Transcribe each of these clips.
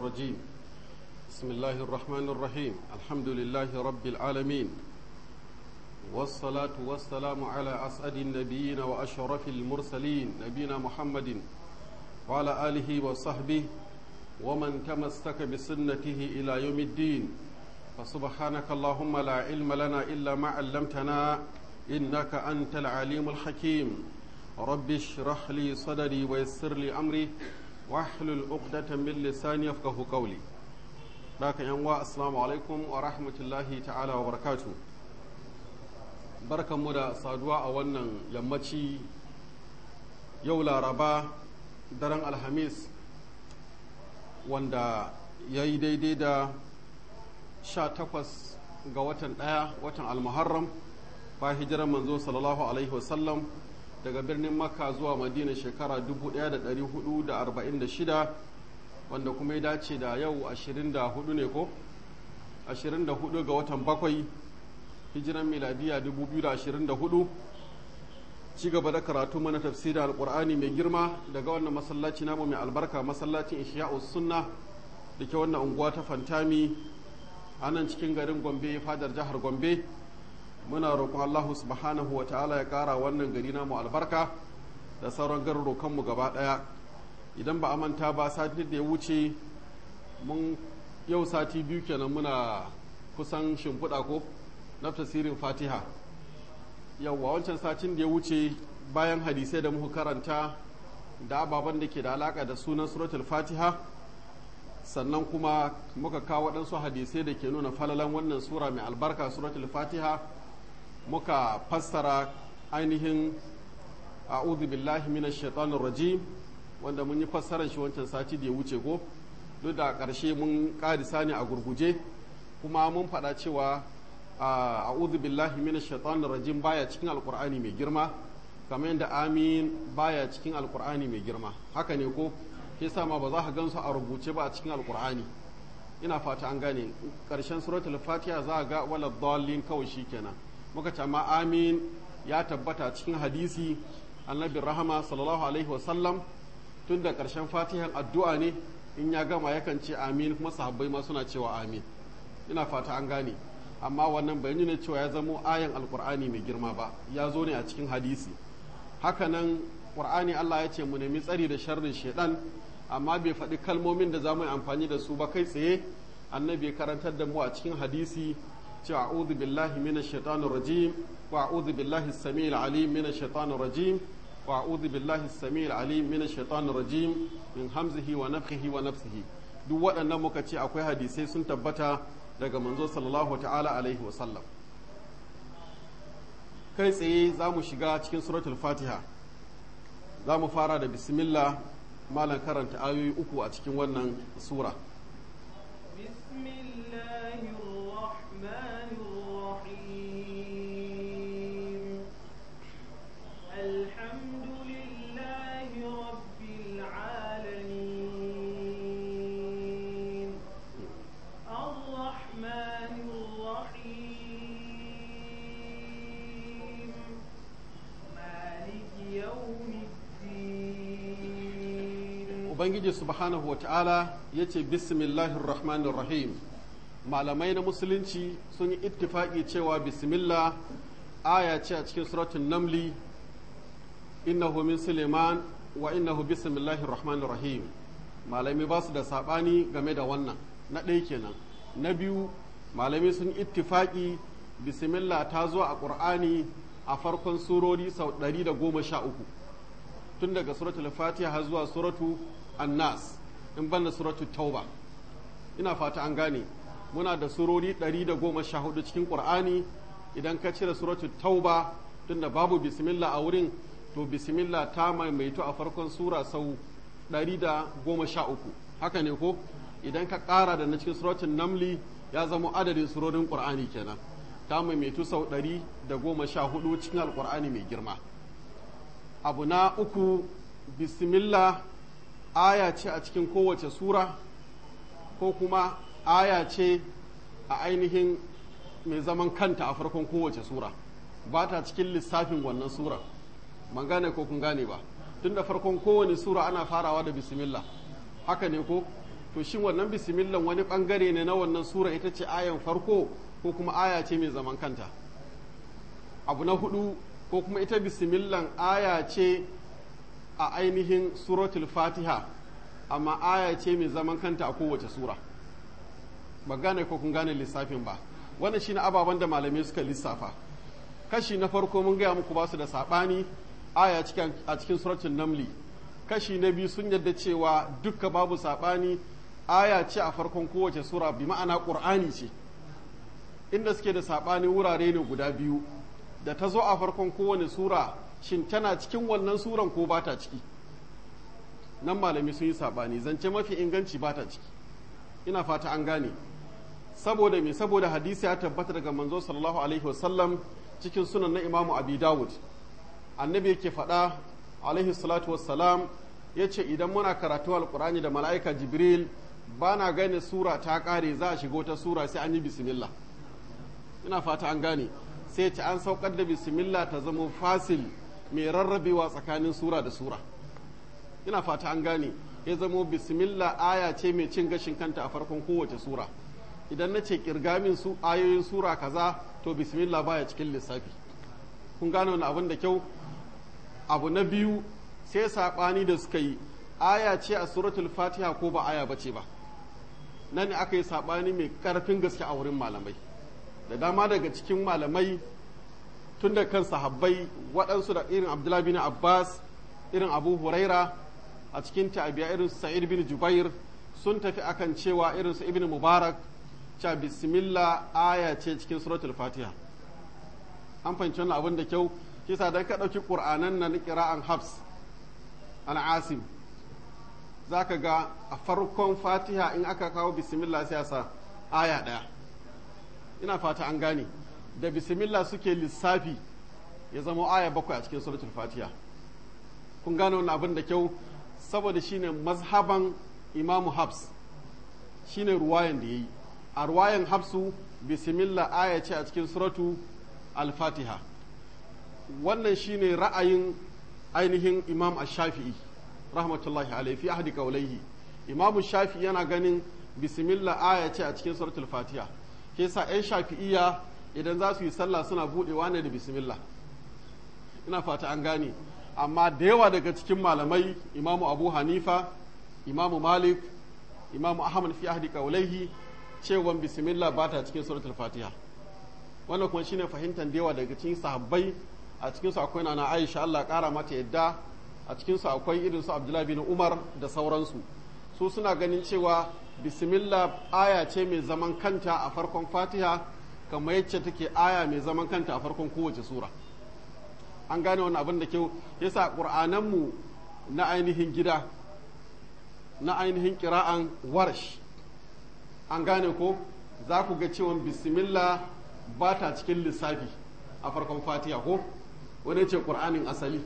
الرجيم بسم الله الرحمن الرحيم الحمد لله رب العالمين والصلاة والسلام على أسعد النبيين وأشرف المرسلين نبينا محمد وعلى آله وصحبه ومن تمسك بسنته إلى يوم الدين فسبحانك اللهم لا علم لنا إلا ما علمتنا إنك أنت العليم الحكيم رب اشرح لي صدري ويسر لي أمري واحلل عقدة من لساني يفقه قولي لكن ينوى السلام عليكم ورحمة الله تعالى وبركاته بركة مدى صادوا أولا يمتي يولا ربا درن الحميس wanda ya yi daidai da sha takwas ga watan ɗaya watan almuharram ba hijirar manzo sallallahu alaihi wasallam daga birnin makka zuwa madina shekara 1446 wanda kuma ya dace da yau 24 ne ko 24 ga watan bakwai hijiran miladiya 2024 ci gaba da karatu mana tafsirin alkur'ani mai girma daga wannan masallaci namu mai albarka masallacin ihya'us sunna da ke wannan unguwa ta fantami a nan cikin garin gombe fadar jihar gombe muna roƙon allahu subhanahu wa ta'ala ya ƙara wannan gari namu albarka da sauran garurukanmu gaba ɗaya idan ba a manta ba sati da ya wuce mun yau sati biyu kenan muna kusan shimfiɗa ko na tasirin fatiha yauwa wancan satin da ya wuce bayan hadisai da muka karanta da ababen da ke da alaka da sunan suratul fatiha sannan kuma muka kawo waɗansu hadisai da ke nuna falalan wannan sura mai albarka suratul fatiha muka fassara ainihin a'udhu billahi minash shaitanir rajim wanda mun yi fassarar shi wancan sati da ya wuce ko duk da ƙarshe mun ƙarisa ne a gurguje kuma mun faɗa cewa a'udhu billahi minash shaitanir rajim baya cikin alqur'ani mai girma kamar yadda amin baya cikin alqur'ani mai girma haka ne ko yasa ma ba za ka gansu a rubuce ba a cikin alqur'ani ina fata an gane karshen suratul fatiha za ga wala dallin kawai shikenan muka ce ma amin ya tabbata cikin hadisi annabi rahama sallallahu alaihi wasallam tun da karshen fatihan addu'a ne in ya gama yakan ce amin kuma sahabbai ma suna cewa amin ina fata an gane amma wannan bai nuna cewa ya zamo ayan alkur'ani mai girma ba ya zo ne a cikin hadisi hakanan qur'ani Allah ya ce mu nemi tsari da sharrin shaidan amma bai faɗi kalmomin da za mu yi amfani da su ba kai tsaye annabi ya karantar da mu a cikin hadisi cewa a'udhu billahi minash shaitanir rajim wa a'udhu billahi as-sami'il alim minash shaitanir rajim wa a'udhu billahi as-sami'il alim minash shaitanir rajim min hamzihi wa nafthihi wa nafsihi duk waɗannan muka ce akwai hadisai sun tabbata daga manzo sallallahu ta'ala alaihi wasallam kai tsaye za mu shiga cikin suratul fatiha za mu fara da bismillah malam karanta ayoyi uku a cikin wannan sura ubangiji subhanahu wa ta'ala ya ce bismillahir rahmanir rahim malamai na musulunci sun yi ittifaki cewa bismillah aya ce a cikin suratun namli innahu min suleiman wa innahu bismillahir rahmanir rahim malamai ba su da sabani game da wannan na ɗaya kenan na biyu malamai sun ittifaki bismillah ta zo a ƙur'ani a farkon surori sau ɗari da goma sha uku tun daga suratul fatiha har zuwa suratu annas in banda suratu tauba ina fata an gane muna da surori 114 cikin qur'ani idan ka cire suratu tauba tunda babu bismillah a wurin to bismillah ta maimaito a farkon sura sau 113 haka ne ko idan ka ƙara da na cikin suratun namli ya zama adadin surorin qur'ani kenan ta maimaitu sau 114 cikin alqur'ani mai girma abu na uku bismillah aya ce a cikin kowace sura ko kuma aya ce a ainihin mai zaman kanta a farkon kowace sura ba ta cikin lissafin wannan sura man gane ko kun gane ba tun da farkon kowane sura ana farawa da bismillah haka ne ko to shin wannan bismillah wani bangare ne na wannan sura ita ce ayan farko ko kuma aya ce mai zaman kanta abu na hudu ko kuma ita bismillah aya ce a ainihin suratul fatiha amma aya ce mai zaman kanta a kowace sura ba gane ko kun gane lissafin ba wannan shine ababen da malamai suka lissafa kashi na farko mun gaya muku ba su da saɓani aya a cikin suratul namli kashi na biyu sun yadda cewa dukka babu saɓani aya ce a farkon kowace sura bi ma'ana ƙur'ani ce inda suke da saɓani wurare ne guda biyu da ta zo a farkon kowane sura shin tana cikin wannan suran ko ba ta ciki nan malami sun yi saɓani zance mafi inganci ba ta ciki ina fata an gane saboda me saboda hadisi ya tabbata daga manzo sallallahu alaihi wasallam cikin sunan na imamu abi dawud annabi yake faɗa alaihi salatu wassalam ya ce idan muna karatu alkurani da mala'ika jibril ba na gane sura ta ƙare za a shigo ta sura sai an yi bismillah ina fata an gane sai ce an saukar da bismillah ta zama fasil mai rarrabewa tsakanin sura da sura ina fata an gane ya zamo bismillah aya ce mai cin gashin kanta a farkon kowace sura idan na ce kirgamin su ayoyin sura kaza to bismillah baya cikin lissafi kun gane wani abin da kyau abu na biyu sai saɓani da suka yi aya ce a suratul fatiha ko ba aya bace ba nan ne aka yi saɓani mai ƙarfin gaske a wurin malamai da dama daga cikin malamai tun da kan sahabbai waɗansu da irin abdullahi bin abbas irin abu huraira a cikin tabiya irin sa'id bin jubair sun tafi akan cewa irin su ibn mubarak cewa bismillah aya ce cikin suratul fatiha an fahimci wannan abin da kyau kisa dan ka ɗauki ƙur'anan na ƙira'an habs an asim za ka ga a farkon fatiha in aka kawo bismillah sai sa aya ɗaya ina fata an gane da bismillah suke lissafi ya zama aya bakwai a cikin suratul fatiha kun gane wannan abin da kyau saboda shine mazhaban imamu habs shine ruwayan da ya yi a ruwayan habsu bismillah aya ce a cikin suratu al-fatiha wannan shine ra'ayin ainihin imam ash-shafi'i rahmatullahi alaihi fi ahdi qawlaihi imam shafi'i yana ganin bismillah aya ce a cikin suratul fatiha ke sa yan shafi'iyya idan za su yi sallah suna budewa ne da bismillah ina fata an gane amma da yawa daga cikin malamai imamu abu hanifa imamu malik imamu ahmad fi ahdi qawlaihi cewa bismillah ba ta cikin suratul fatiha wannan kuma shine fahimtar da yawa daga cikin sahabbai a cikin su akwai nana aisha Allah kara mata yadda a cikin su akwai irin su abdullahi bin umar da sauransu su suna ganin cewa bismillah aya ce mai zaman kanta a farkon fatiha kamar yacce take aya mai zaman kanta a farkon kowace sura an gane wani abin da kyau yasa ƙur'ananmu na ainihin gida na ainihin kira'an warsh an gane ko za ku ga cewa bismillah ba ta cikin lissafi a farkon fatiha ko wani ce ƙur'anin asali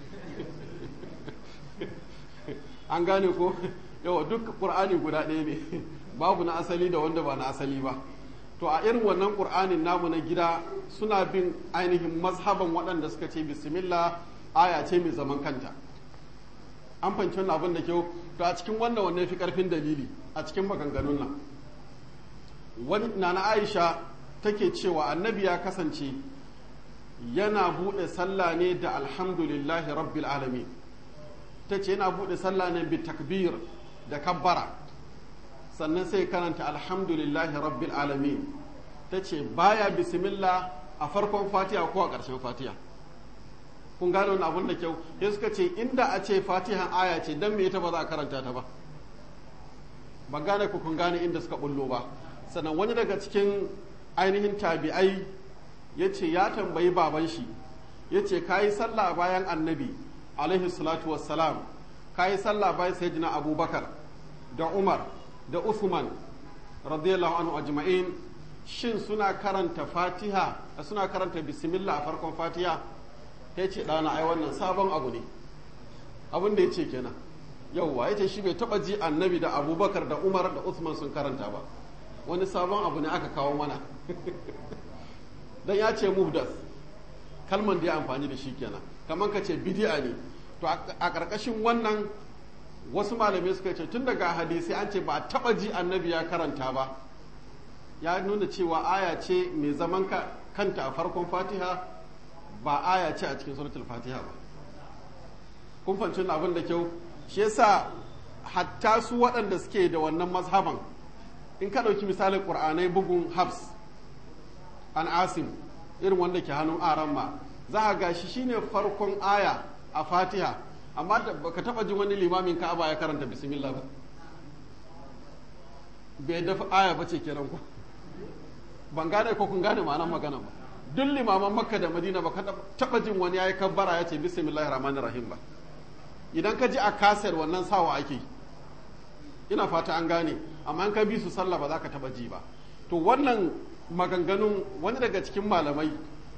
an gane ko yawa duk ƙur'ani guda ɗaya ne babu na asali da wanda ba na asali ba to a irin wannan ƙur'anin namu na gida suna bin ainihin mazhaban waɗanda suka ce bismillah aya ce mai zaman kanta an fanci wannan abin da kyau to a cikin wannan wannan fi ƙarfin dalili a cikin maganganun nan wani nana aisha take cewa annabi ya kasance yana buɗe sallah ne da alhamdulillahi rabbil alamin ta ce yana buɗe sallah ne bi takbir da kabbara sannan sai karanta alhamdulillahi rabbil alamin ta ce baya bismillah a farkon fatiha ko a ƙarshen fatiha kun gane wani abun da kyau sai suka ce inda a ce fatihan aya ce dan me ita ba za a karanta ta ba ba gane ku kun gane inda suka bullo ba sannan wani daga cikin ainihin tabi'ai ya ce ya tambayi baban shi ya ce ka yi sallah bayan annabi alaihi salatu wassalam ka yi sallah bayan sayyidina abubakar da umar da usman radiyallahu anhu ajma'in shin suna karanta fatiha suna karanta bismillah a farkon fatiha ya ce ɗana ai wannan sabon abu ne abin da ya ce kenan yauwa ya ce shi bai taɓa ji annabi da abubakar da umar da usman sun karanta ba wani sabon abu ne aka kawo mana dan ya ce muhdas kalman da ya amfani da shi kenan kamar ka ce bidi'a ne to a ƙarƙashin wannan wasu malamai suka ce tun daga hadisi an ce ba a taba ji annabi ya karanta ba ya nuna cewa aya ce mai zaman kanta a farkon fatiha ba aya ce a cikin suratul fatiha ba kun fanci abin da kyau shi yasa hatta su waɗanda suke da wannan mazhaban in ka ɗauki misalin ƙur'anai bugun habs an asim irin wanda ke hannun aran ma za a gashi shine farkon aya a fatiha amma baka taɓa jin wani limamin ka'aba ya karanta bismillah ba bai dafa aya ba ce kenan ku ban gane ko kun gane ma'anar magana ba duk limaman makka da madina ba ka taɓa jin wani ya yi kabbara ya ce bismillahir rahmanir rahim ba idan ka ji a kasar wannan sawa ake ina fata an gane amma in ka bi su sallah ba za ka taba ji ba to wannan maganganun wani daga cikin malamai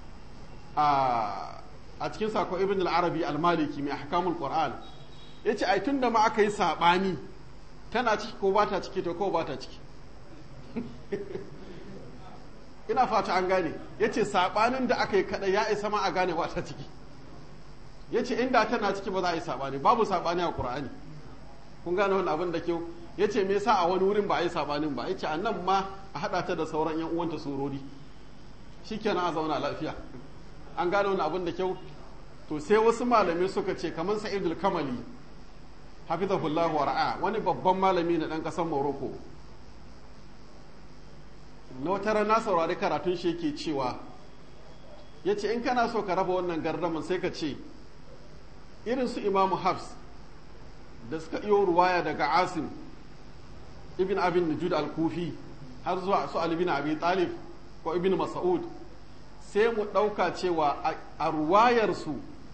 a cikin sako ibn al-arabi al-maliki mai ahkamul qur'an yace ai tunda ma aka yi sabani tana ciki ko ba ta ciki to ko ba ta ciki ina fata an gane yace sabanin da aka yi kada ya isa ma a gane ba ta ciki ya ce inda tana ciki ba za a yi saɓani babu saɓani a ƙur'ani kun gane wani abin da kyau ya ce me yasa a wani wurin ba a yi saɓanin ba ya ce a nan ma a haɗa ta da sauran yan uwanta surori shi kenan a zauna lafiya an gane wani abin da kyau to sai wasu malamai suka ce kamar sa'idul kamali hafizahullahu wa ra'a wani babban malami na ɗan ƙasar morocco na wata rana saurari karatun shi yake cewa ya ce in kana so ka raba wannan gardaman sai ka ce irin su imamu hafs da suka iyo ruwaya daga asim ibn abin najud al-kufi har zuwa su ali bin abi talib ko ibn mas'ud sai mu ɗauka cewa a ruwayarsu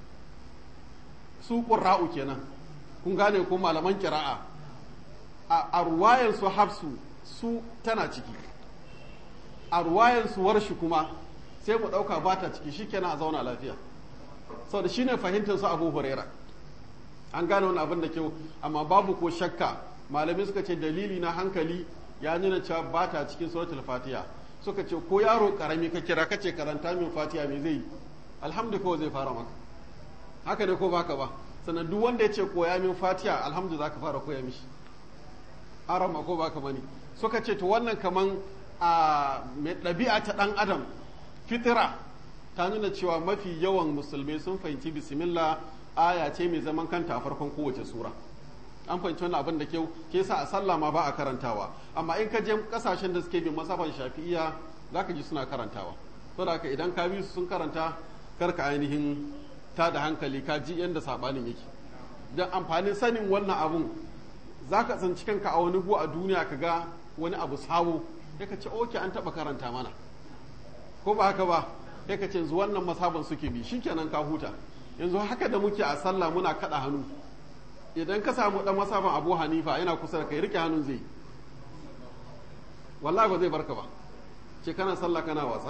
su ƙura'u kenan kun gane ko malaman kira'a a ruwayarsu hafsu su tana ciki a ruwayarsu warshi kuma sai mu ɗauka ba ta ciki shikenan a zauna lafiya sau da shine fahimtar su abu huraira an gane wani abin da kyau amma babu ko shakka malamai suka ce dalili na hankali ya nuna cewa ba ta cikin suratul fatiha suka ce ko yaro karami ka kira kace karanta min fatiha me zai yi alhamdu kawai zai fara maka haka ne ko baka ba sannan duk wanda ya ce koya min fatiha alhamdu zaka fara koya mishi arama ko baka bane suka ce to wannan kaman a mai ɗabi'a ta ɗan adam fitira ta nuna cewa mafi yawan musulmai sun fahimci bismillah aya ce mai zaman kanta a farkon kowace sura an fahimci wannan abin da kyau ke sa a sallah ma ba a karantawa amma in ka je kasashen da suke bin masafan shafi'iya za ka ji suna karantawa saboda haka idan ka bi su sun karanta kar ka ainihin ta da hankali ka ji yadda sabanin yake don amfanin sanin wannan abun za ka tsinci kanka a wani gu a duniya ka ga wani abu sabo ya ka ce oke an taɓa karanta mana ko ba haka ba ya ka ce yanzu wannan masaban suke bi shikenan ka huta yanzu haka da muke a sallah muna kaɗa hannu idan ka samu ɗan masaban abu hanifa yana kusa da kai rike hannun zai wallahi ba zai barka ba ce kana sallah kana wasa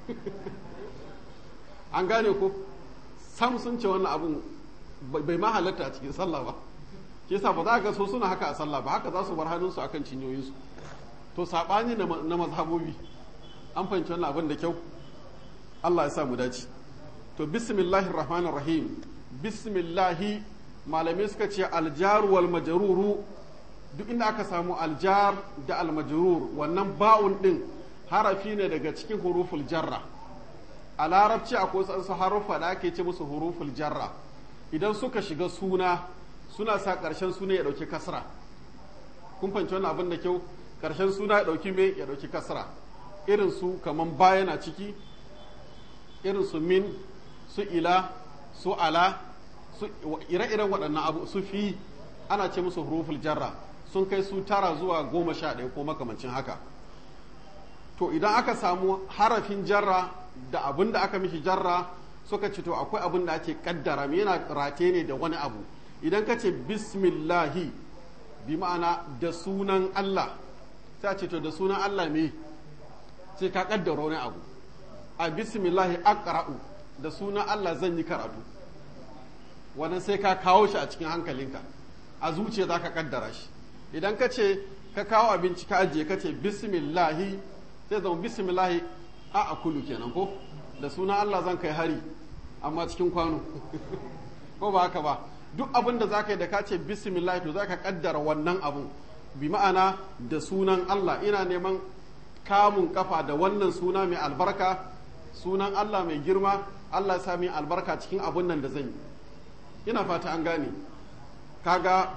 an gane ko sam sun ce wannan abun bai ma halatta a cikin sallah ba ke sa ba za ga so suna haka a sallah ba haka za su bar hannunsu akan cinyoyinsu to saɓani na mazhabobi an fahimci wannan abin da kyau Allah ya sa mu dace to bismillahir rahmanir rahim bismillahi malamai suka ce aljar wal majruru duk inda aka samu aljar da almajrur wannan ba'un din harafi ne daga cikin huruful jarra a larabci akwai wasu haruffa da ake ce musu huruful jarra idan suka shiga suna suna sa ƙarshen suna ya ɗauki kasra kun fahimci wannan abin da kyau ƙarshen suna ya ɗauki me ya ɗauki kasra irin su kaman baya na ciki irin su min su ila su ala su ire-iren waɗannan abu su fi ana ce musu huruful jarra sun kai su tara zuwa goma sha ɗaya ko makamancin haka to idan aka samu harafin jarra da abin da aka mishi jarra suka ce to akwai abin da ake kaddara me yana rate ne da wani abu idan ka ce bismillahi bi ma'ana da sunan Allah sai ce to da sunan Allah me sai ka kaddara wani abu a bismillahi aqra'u da sunan Allah zan yi karatu wannan sai ka kawo shi a cikin hankalinka a zuciya za ka kaddara shi idan ka ce ka kawo abinci ka ajiye ka ce bismillahi sai zama bismillahi a akulu kenan ko da sunan Allah zan kai hari amma cikin kwano ko ba haka ba duk abin da zaka yi da ka ce bismillah to zaka kaddara wannan abun bi ma'ana da sunan Allah ina neman kamun kafa da wannan suna mai albarka sunan Allah mai girma Allah ya sa mai albarka cikin abun nan da zan yi ina fata an gane kaga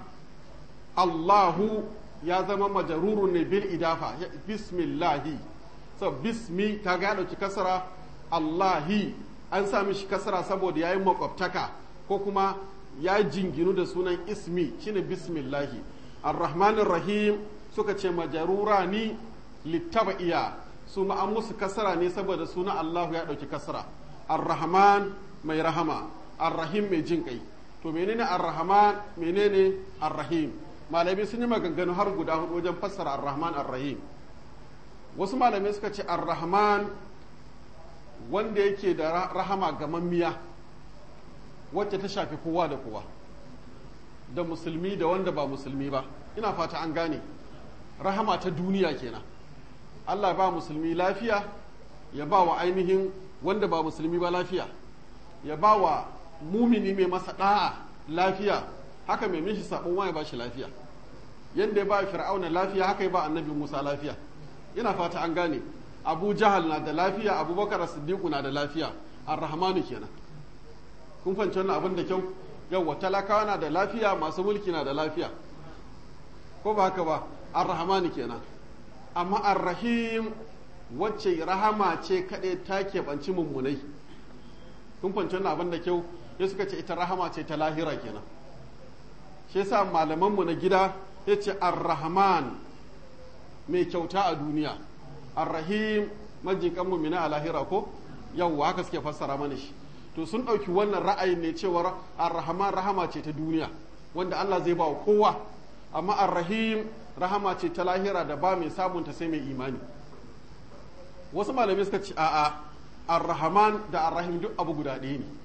Allahu ya zama majarurun ne bil idafa bismillahi so bismi kaga ya dauki kasara Allahi an sa mishi kasara saboda yayin makwabtaka ko kuma ya jinginu da sunan ismi shine bismillahi ar-rahmanir rahim suka ce majarura ni littabaiya su ma an musu kasara ne saboda sunan Allahu ya dauki kasara ar-rahman mai rahama ar-rahim mai jin kai to menene ar-rahman menene ar-rahim malamai sun yi maganganu har guda hudu wajen fassara ar-rahman ar-rahim wasu malamai suka ce ar-rahman wanda yake da rahama gamammiya wacce ta shafi kowa da kowa da musulmi da wanda ba musulmi ba ina fata an gane rahama ta duniya kenan Allah ba musulmi lafiya ya ba wa ainihin wanda ba musulmi ba lafiya ya ba wa mumini mai masa da'a lafiya haka mai mishi sabon waye ba shi lafiya yadda ya ba fir'auna lafiya haka ya ba annabi musa lafiya ina fata an gane abu jahal na da lafiya abubakar siddiqu na da lafiya ar-rahmanu kenan kun fahimci wannan abin da kyau yawwa talakawa na da lafiya masu mulki na da lafiya ko ba haka ba ar-rahmanu kenan amma ar-rahim wacce rahama ce kaɗai ta keɓanci mummunai kun fahimci wannan abin da kyau ya suka ce ita rahama ce ta lahira kenan shi yasa malamanmu na gida ya ce ar-rahman mai kyauta a duniya ar-rahim majikan mumina a lahira ko yawwa haka suke fassara mana shi to sun ɗauki wannan ra'ayin ne cewar ar-rahman rahama ce ta duniya wanda Allah zai ba wa kowa amma ar-rahim rahama ce ta lahira da ba mai sabunta sai mai imani wasu malamai suka ce a'a ar-rahman da ar-rahim duk abu guda ɗaya ne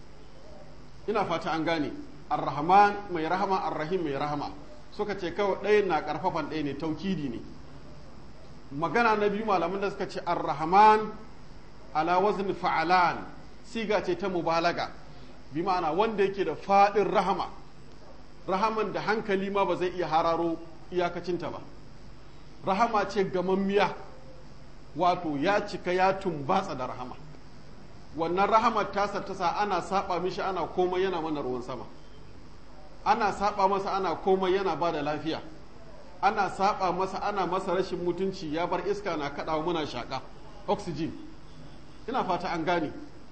ina fata an gane ar-rahman mai rahama ar-rahim mai rahama suka ce kawai ɗaya na ƙarfafan ɗaya ne taukidi ne magana na biyu malaman da suka ce ar-rahman ala wazn fa'alan siga ce ta mubalaga bi ma'ana wanda yake da faɗin rahama rahaman da hankali ma ba zai iya hararo iyakacinta ba rahama ce gamammiya wato ya cika ya tumbatsa da rahama wannan rahamar tasa ta sa ana saba mishi ana komai yana mana ruwan sama ana saba masa ana komai yana ba da lafiya ana saba masa ana masa rashin mutunci ya bar iska na kaɗawa muna shaƙa oxygen ina fata an gane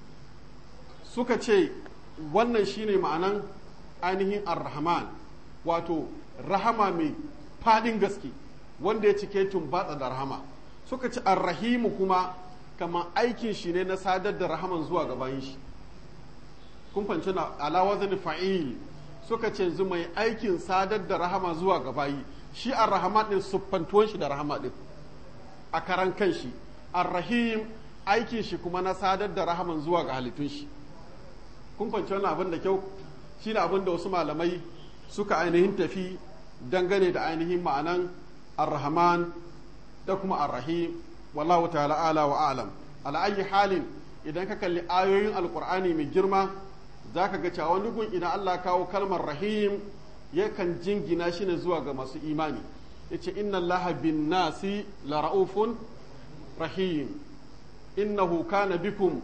suka ce wannan shine ma'anan ainihin ar-rahman wato rahama mai fadin gaske wanda ya cike tumbatsa da rahama suka ci ar-rahimu kuma kamar aikin shi ne na sadar da rahaman zuwa gaban shi kun fanci na alawazin fa'il suka ce yanzu mai aikin sadar da rahama zuwa gabayi shi ar-rahman din siffantuwan shi da rahama din a karan kan shi ar-rahim aikin shi kuma na sadar da rahaman zuwa ga halittun shi kun fanci wannan abin da kyau shi ne abin da wasu malamai suka ainihin tafi dangane da ainihin ma'anan ar-rahman da kuma ar-rahim wallahu ta'ala ala wa alam ala ayi halin idan ka kalli ayoyin alqur'ani mai girma zaka ga cewa wani gun idan Allah kawo kalmar rahim yakan jingina shi ne zuwa ga masu imani yace inna allaha bin nasi la raufun rahim innahu kana bikum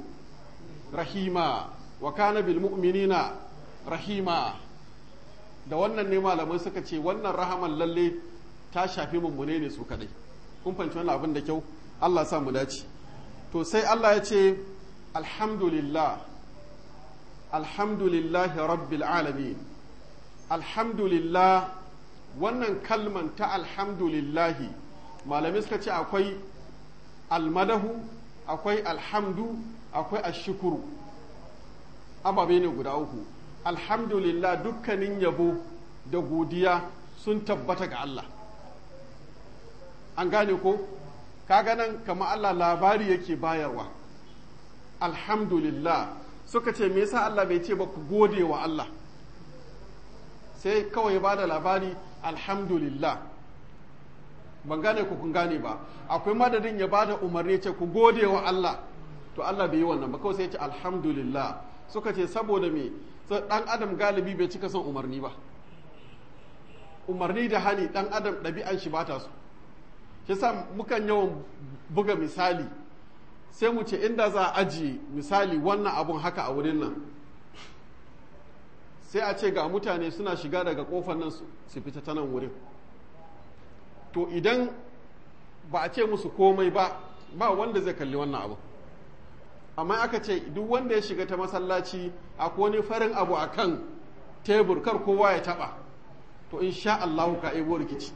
rahima wa kana bil mu'minina rahima da wannan ne malamai suka ce wannan rahaman lalle ta shafi mummune ne su kadai kun fahimci wannan abin da kyau Allah sa mu dace to sai Allah ya ce alhamdulillah alhamdulillah rabbil alamin alhamdulillah wannan kalman ta alhamdulillahi malamai suka ce akwai almadahu akwai alhamdu akwai ashukuru ababe ne guda uku alhamdulillah dukkanin yabo da godiya sun tabbata ga Allah an gane ko kaga nan kama Allah labari yake bayarwa alhamdulillah suka ce me yasa Allah bai ce ba ku gode wa Allah sai kawai ba da labari alhamdulillah ban gane ku kun gane ba akwai madadin ya ba da umarni ce ku gode wa Allah to Allah bai yi wannan ba kawai sai ya ce alhamdulillah suka ce saboda me so dan adam galibi bai cika son umarni ba umarni da hani dan adam ɗabi'an shi ba ta so shi sa mukan yawan buga misali sai mu ce inda za a ajiye misali wannan abun haka a wurin nan sai a ce ga mutane suna shiga daga kofar nan su fita ta nan wurin to idan ba a ce musu komai ba ba wanda zai kalli wannan abu amma aka ce duk wanda ya shiga ta masallaci akwai wani farin abu a kan tebur kar kowa ya taba to in sha Allahu ka ebo rikici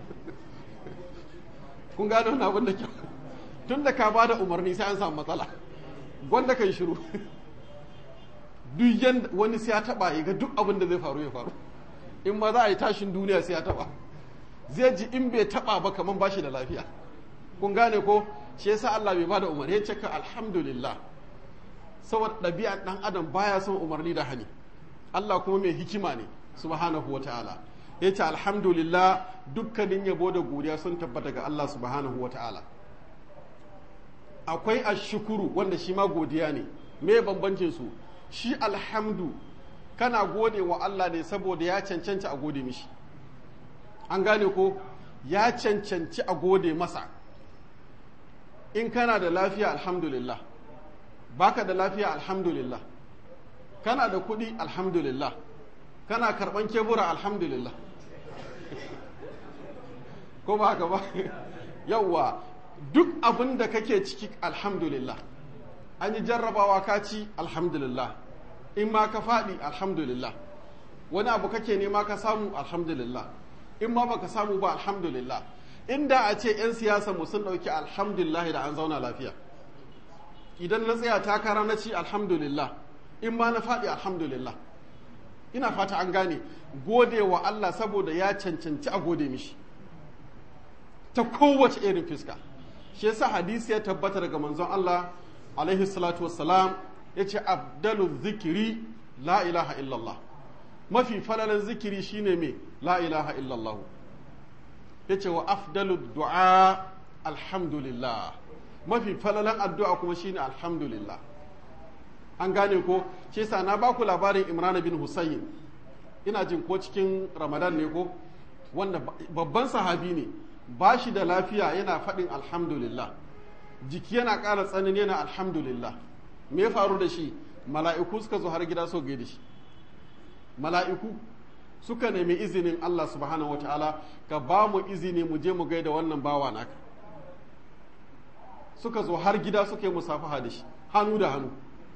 kun gano wani abin da kyau tun da ka bada umarni sai an samu matsala gwanda kai shiru duk yanda wani sai ya taba ya ga duk abin da zai faru ya faru in ma za a yi tashin duniya sai ya taba zai ji in bai taba ba kaman bashi da lafiya kun gane ko shi yasa Allah bai bada umarni ya ce ka alhamdulillah saboda ɗabi'ar ɗan adam baya son umarni da hani Allah kuma mai hikima ne subhanahu wa ta'ala ya ce alhamdulillah dukkanin yabo da godiya sun tabbata ga Allah subhanahu wa ta'ala akwai ashukuru wanda shi ma godiya ne me bambancin su shi alhamdu kana gode wa Allah ne saboda ya cancanci a gode mishi an gane ko ya cancanci a gode masa in kana da lafiya alhamdulillah baka da lafiya alhamdulillah kana da kuɗi alhamdulillah kana karɓan kebura alhamdulillah ko ba haka ba yawwa duk abin da kake ciki alhamdulillah an yi jarrabawa ka ci alhamdulillah in ma ka faɗi alhamdulillah wani abu kake nema ka samu alhamdulillah in ma baka samu ba alhamdulillah inda a ce 'yan siyasa mu sun ɗauki alhamdulillah da an zauna lafiya idan na tsaya takara na ci alhamdulillah in ma na faɗi alhamdulillah ina fata an gane gode wa Allah saboda ya cancanci a gode mishi ta kowace irin fiska shi yasa hadisi ya tabbata daga manzon Allah alaihi salatu wassalam ya ce abdalu zikiri la ilaha illallah mafi falalan zikiri shine mai la ilaha illallah ya ce wa afdalu du'a alhamdulillah mafi falalan addu'a kuma shine alhamdulillah an gane ko shi yasa na baku labarin imran bin husayn ina jin ko cikin ramadan ne ko wanda babban sahabi ne ba shi da lafiya yana faɗin alhamdulillah jiki yana ƙara tsanani yana alhamdulillah me ya faru da shi mala'iku suka zo har gida so gaida shi mala'iku suka nemi izinin Allah subhanahu wa ta'ala ka ba mu izini mu je mu gaida wannan bawa naka suka zo har gida suka yi musafaha da shi hannu da hannu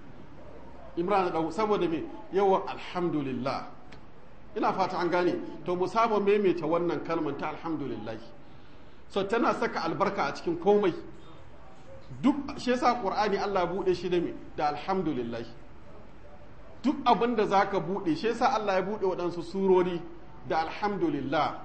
imran da saboda me yawan alhamdulillah ina fata an gane to mu saba maimaita wannan kalmar ta alhamdulillah so tana saka albarka a cikin komai duk shi yasa qur'ani Allah bude shi da me da alhamdulillah duk abin da zaka bude shi yasa Allah ya bude waɗansu surori da alhamdulillah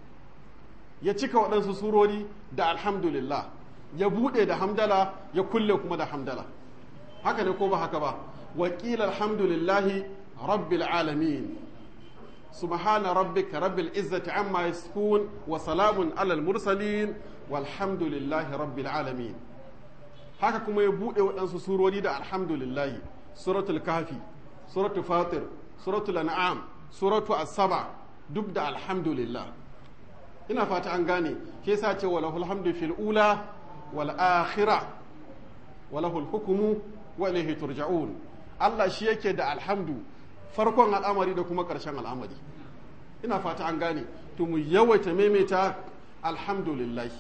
ya cika waɗansu surori da alhamdulillah ya bude da hamdala ya kulle kuma da hamdala haka ne ko ba haka ba wakil alhamdulillahi rabbil alamin subhana rabbika rabbil izzati amma yasifun wa salamun alal mursalin walhamdulillahi rabbil alamin haka kuma ya buɗe waɗansu surori da alhamdulillahi suratul kafi suratul fatir suratul an'am suratul asaba duk da alhamdulillah ina fata an gane ke sa ce wa lahul hamdu fil ula wal akhirah wa lahul hukmu wa ilayhi turja'un Allah shi yake da alhamdu farkon al'amari da kuma ƙarshen al'amari ina fata an gane to mu yawaita maimaita alhamdulillah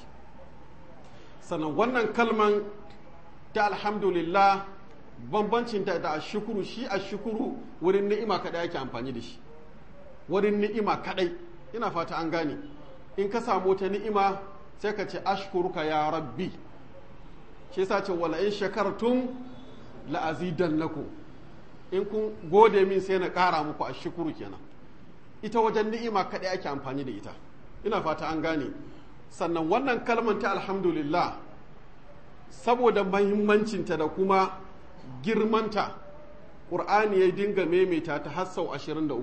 sannan wannan kalman ta alhamdulillah bambancin ta da ashukuru shi ashukuru wurin ni'ima kadai yake amfani da shi wurin ni'ima kadai ina fata an gane in ka samu ta ni'ima sai ka ce ashkuruka ya rabbi shi yasa ce wala in shakartum la azidannakum in kun gode min sai na ƙara muku ashukuru kenan ita wajen ni'ima kadai ake amfani da ita ina fata an gane sannan wannan kalmar ta alhamdulillah saboda mahimmancinta da kuma girmanta ƙur'ani ya dinga maimaita ta har sau 23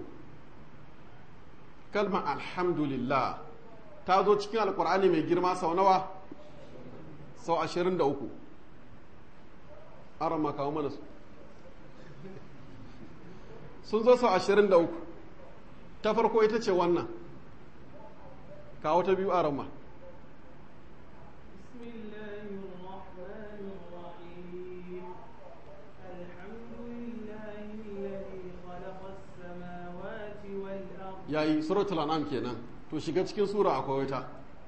kalmar alhamdulillah ta zo cikin alƙur'ani mai girma sau nawa sau 23 an rama kawo mana su sun zo sau ashirin da uku ta farko ita ce wannan kawo ta biyu a rama بسم الله الرحمن الرحيم الحمد لله الذي خلق السماوات والأرض yayi suratul an'am kenan to shiga cikin sura akwai wata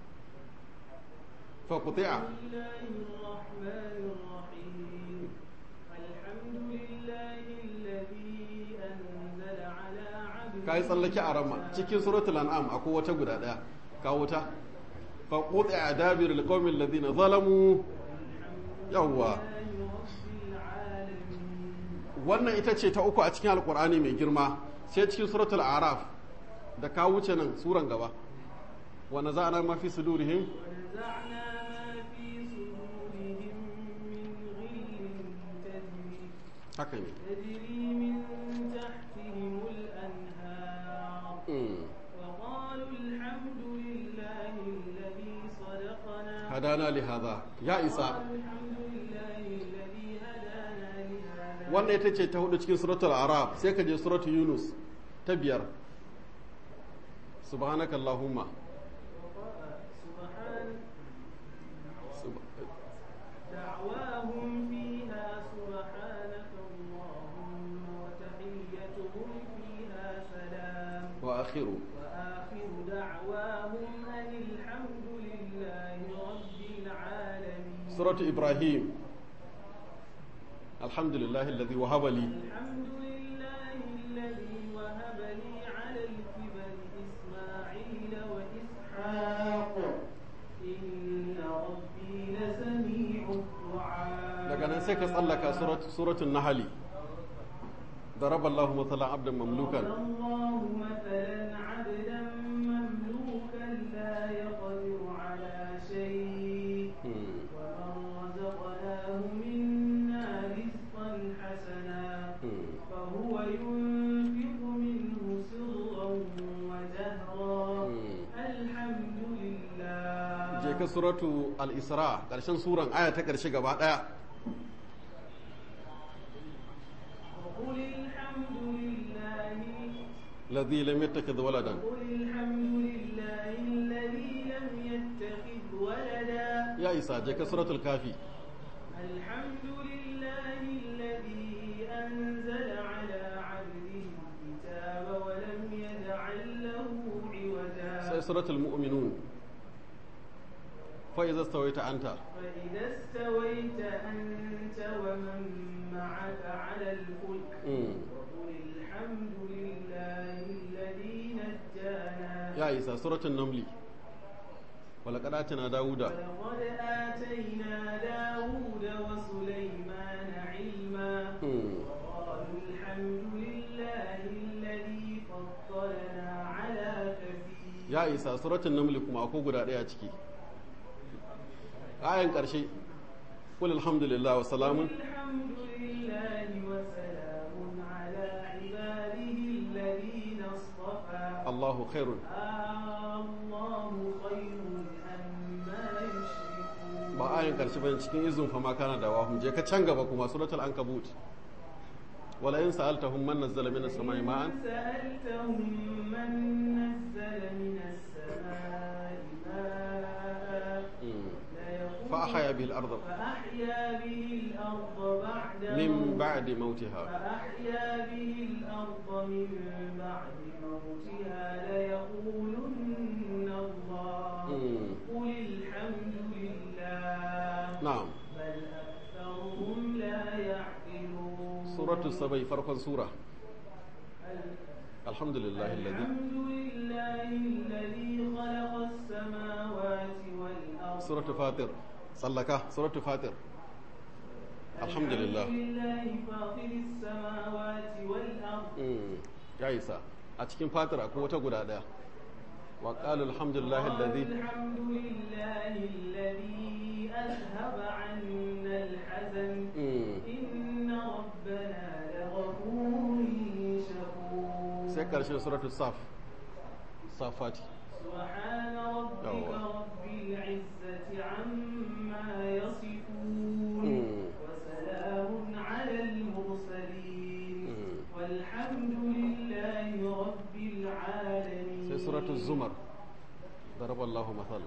fa quti'a بسم الله الرحمن الرحيم الحمد لله الذي أنزل على عبده kai tsallake a rama cikin suratul an'am akwai wata guda daya kawo ta fa quti'a dabir alqawmi alladhina zalamu yawwa لله رب العالمين wannan ita ce ta uku a cikin alkur'ani mai girma sai cikin suratul araf da ka wuce nan suran gaba wa naza'na ma fi sudurihim ونزعنا ما في صدورهم من غل تجري haka ne تجري من تحتهم الأنهار Mm. وقالوا الحمد لله الذي صدقنا hadana li hadha ya isa قالوا الحمد لله الذي هدانا لهذا wannan ita ce ta hudu cikin suratul araf sai ka je suratul yunus ta biyar subhanaka allahumma سبحان Sub- دعواهم فيها سبحانك اللهم وتحيتهم فيها سلام wa akhiru وآخر دعواهم أن الحمد لله رب العالمين suratul ibrahim alhamdulillahi alladhi wahaba li الحمد لله الذي وهب لي على الكبر إسماعيل وإسحاق إن ربي لسميع الدعاء daga nan sai ka tsallaka surat- suratul nahli ضرب الله مثلا عبدا مملوكا الله مثلا عبدا مملوكا لا يقدر على شيء Mm. ومن رزقناه منا رزقا حسنا Mm. فهو ينفق منه سرا وجهرا Mm. الحمد لله je ka suratu al-isra ƙarshen suran aya ta ƙarshe gaba ɗaya وقل الحمد لله ladhi lam yattakhidh waladan قل الحمد لله الذي لم يتخذ ولدا ya isa je ka suratul kafi الحمد لله الذي أنزل على عبده الكتاب ولم يجعل له sai عوجا suratul mu'minun fa idza stawaita anta فإذا استويت أنت ومن معك على الفلك Mm. وقل الحمد لله الذي نجانا ya isa suratul namli walaqad atina dauda ولقد آتينا داود وسليمان علما Mm. وقالوا الحمد لله الذي فضلنا على كثير ya isa suratul namli kuma akwai guda ɗaya ciki ayan ƙarshe qul alhamdulillah wa salamun الحمد لله وسلام على عباده الذين اصطفى allahu khairun الله خير أما يشركون ba ayan ƙarshe bane cikin izin fa ma kana da wahum je ka can gaba kuma suratul ankabut wala in sa'altahum man nazzala minas samai ma'an إن سألتهم من نزل من السماء ماء Mm. ليقولن فأحيا به الأرض فأحيا به الأرض بعد من موتها بعد موتها فأحيا به الأرض من بعد موتها ليقولن الله Mm. قل الحمد لله na'am بل أكثرهم لا يعقلون suratul sabai farkon sura alhamdulillahi alladhi الحمد لله الذي خلق السماوات والأرض suratul fatir sallaka suratul fatir alhamdulillah الحمد لله فاطر السماوات والأرض Mm. ya isa a cikin fatir akwai wata guda daya wa qalu alhamdulillahi alladhi قالوا الحمد لله الذي أذهب عنا الحزن Mm. إن ربنا لغفور شكور sai karshen suratul saf safati سبحان ربك يلا. رب العزة عما يصفون Mm. وسلام على المرسلين Mm. والحمد masal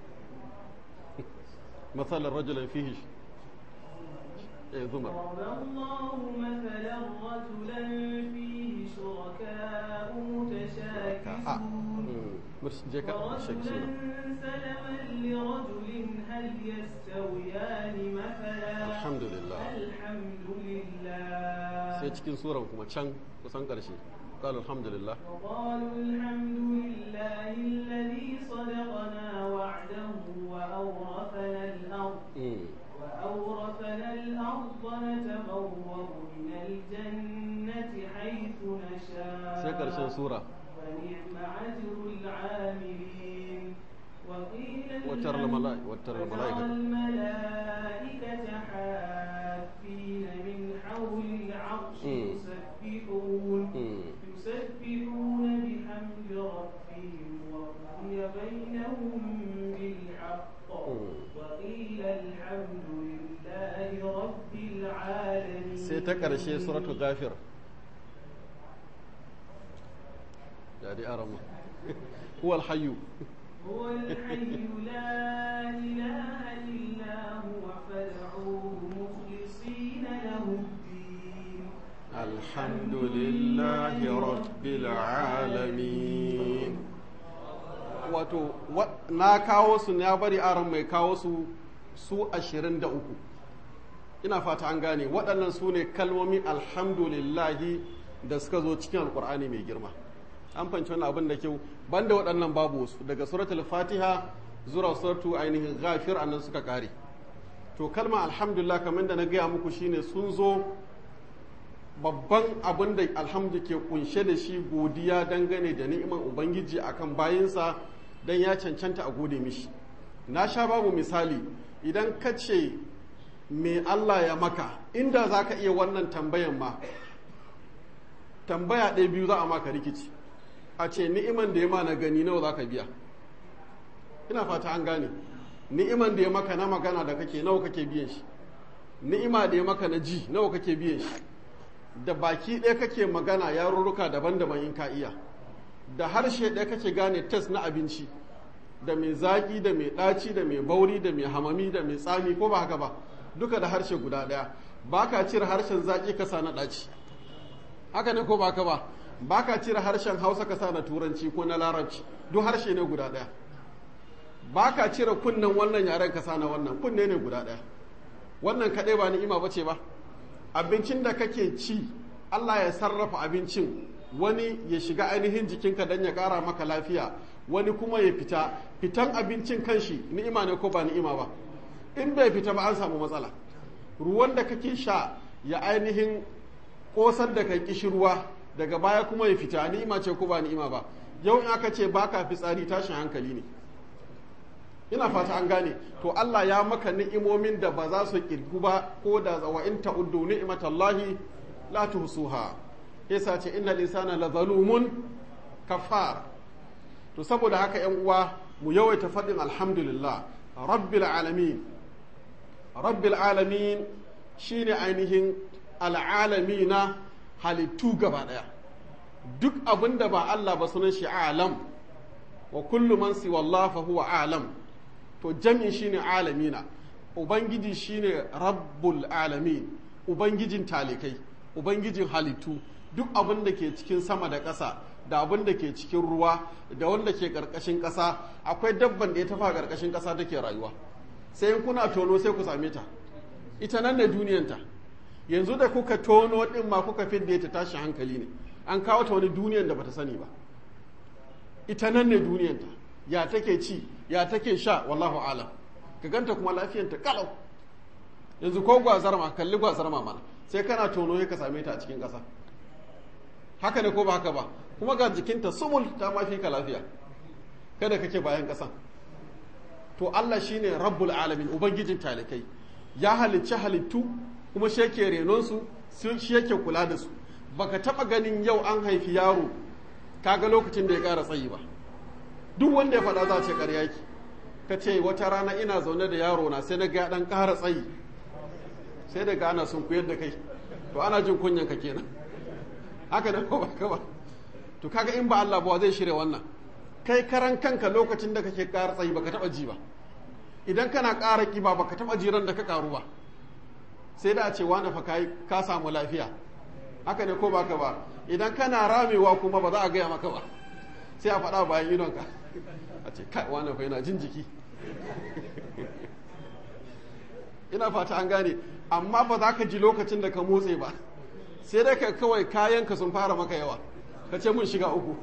مثل رجل فيه إيه زمر ضرب الله مثلا رجلا فيه شركاء آه. متشاكسون مم. مرش جيكا شيك ورجلا سنة سلما لرجل هل يستويان مثلا الحمد لله الحمد لله sai cikin suran kuma can kusan ƙarshe قال الحمد لله وقالوا الحمد لله الذي صدقنا وعده وأورثنا الأرض مم. وأورثنا الأرض نتبوأ من الجنة حيث sai ƙarshen نشاء sura ونعم أجر العاملين وقيل وترى الحمد- الملائكة وترى وترى الملائكة الملائكة حافين من حول العرش مم. يسبحون مم. يسبحون بحمد ربهم وقضي بينهم بالحق مم. وقيل الحمد لله رب العالمين sai ta ƙarshe suratul ghafir ya dai aramu huwal hayyu هو الحي لا إله إلا هو فادعوه مخلصين له الدين alhamdulillahi rabbil alamin wato wa- na kawo su na bari aron mai kawo su su ashirin da uku ina fata an gane waɗannan su ne kalmomin alhamdulillahi da suka zo cikin alkur'ani mai girma an fanci wani abin da kyau banda waɗannan babu wasu daga suratul fatiha zuwa suratu ainihin ghafir annan suka kare to kalma alhamdulillah kamar da na gaya muku shine sun zo babban abin da alhamdu ke kunshe da shi godiya dangane da ni'imar ubangiji akan bayinsa don ya cancanta a gode mishi na sha babu misali idan ka ce me Allah ya maka inda za ka iya wannan tambayan ma tambaya ɗaya biyu za a maka rikici a ce ni'iman da ya ma na gani nawa za ka biya ina fata an gane ni'iman da ya maka na magana da kake nawa kake biyan shi ni'ima da ya maka na ji nawa kake biyan shi da baki ɗaya kake magana yarurruka daban-daban in ka iya da harshe ɗaya kake gane test na abinci da mai zaƙi da mai ɗaci da mai bauri da mai hamami da mai tsami ko ba haka ba duka da harshe guda ɗaya ba ka cire harshen zaƙi ka sa na ɗaci haka ne ko ba haka ba ba ka cire harshen hausa ka sa na turanci ko na larabci duk harshe ne guda ɗaya ba ka cire kunnen wannan yaren ka sa na wannan kunne ne guda ɗaya wannan kaɗai ba ni'ima ba ce ba abincin da kake ci Allah ya sarrafa abincin wani ya shiga ainihin jikinka don ya ƙara maka lafiya wani kuma ya fita fitan abincin kanshi ni'ima ne ko ba ni'ima ba in bai fita ba an samu matsala ruwan da kake sha ya ainihin ƙosar da kai kishirwa daga baya kuma ya fita ni'ima ce ko ba ni'ima ba yau in aka ce baka fitsari tashin hankali ne ina fata an gane to Allah ya maka ni'imomin da ba za su kirgu ba ko da wa in ta'uddu ni'matallahi la tuhsuha yasa ce innal insana la zalumun kafar to saboda haka yan uwa mu yawaita faɗin alhamdulillah rabbil alamin rabbil alamin shine ainihin al'alamina halittu gaba daya duk abin da ba Allah ba sunan shi alam wa kullu man siwa Allah fa huwa alam to jami shine alamina ubangiji shine rabbul alamin ubangijin talikai ubangijin halittu duk abin da ke cikin sama da ƙasa da abin da ke cikin ruwa da wanda ke ƙarƙashin ƙasa akwai dabban da ya tafa ƙarƙashin ƙasa take rayuwa sai in kuna tono sai ku same ta ita nan ne duniyanta yanzu da kuka tono din ma kuka fidda ta tashi hankali ne an kawo ta wani duniyan da bata sani ba ita nan ne duniyanta ya take ci ya take sha wallahu alam ka ganta kuma lafiyanta kalau yanzu ko gwazar ma kalli gwazar ma mana sai kana tono ya ka same ta a cikin ƙasa haka ne ko ba haka ba kuma ga jikinta sumul ta mafi ka lafiya kada kake bayan ƙasan to Allah shine rabbul alamin ubangijin talikai ya halicci halittu kuma shi yake renon su shi yake kula da su baka taba ganin yau an haifi yaro kaga lokacin da ya ƙara tsayi ba duk wanda ya faɗa za ce ƙarya ki ka ce wata rana ina zaune da yaro na sai na ga ɗan ƙara tsayi sai daga ana sun koyar da kai to ana jin kunyan ka kenan haka da ko baka ba to kaga in ba Allah ba zai shirya wannan kai karan kanka lokacin da kake ƙara tsayi baka taɓa ji ba idan kana ƙara ƙiba baka taɓa jiran da ka ƙaru ba sai da a ce wani fa ka samu lafiya haka ne ko baka ba idan kana ramewa kuma ba za a gaya maka ba sai a faɗa bayan idonka a ce kai wani fa yana jin jiki ina fata an gane amma ba za ka ji lokacin da ka motse ba sai dai ka kawai kayanka sun fara maka yawa ka ce mun shiga uku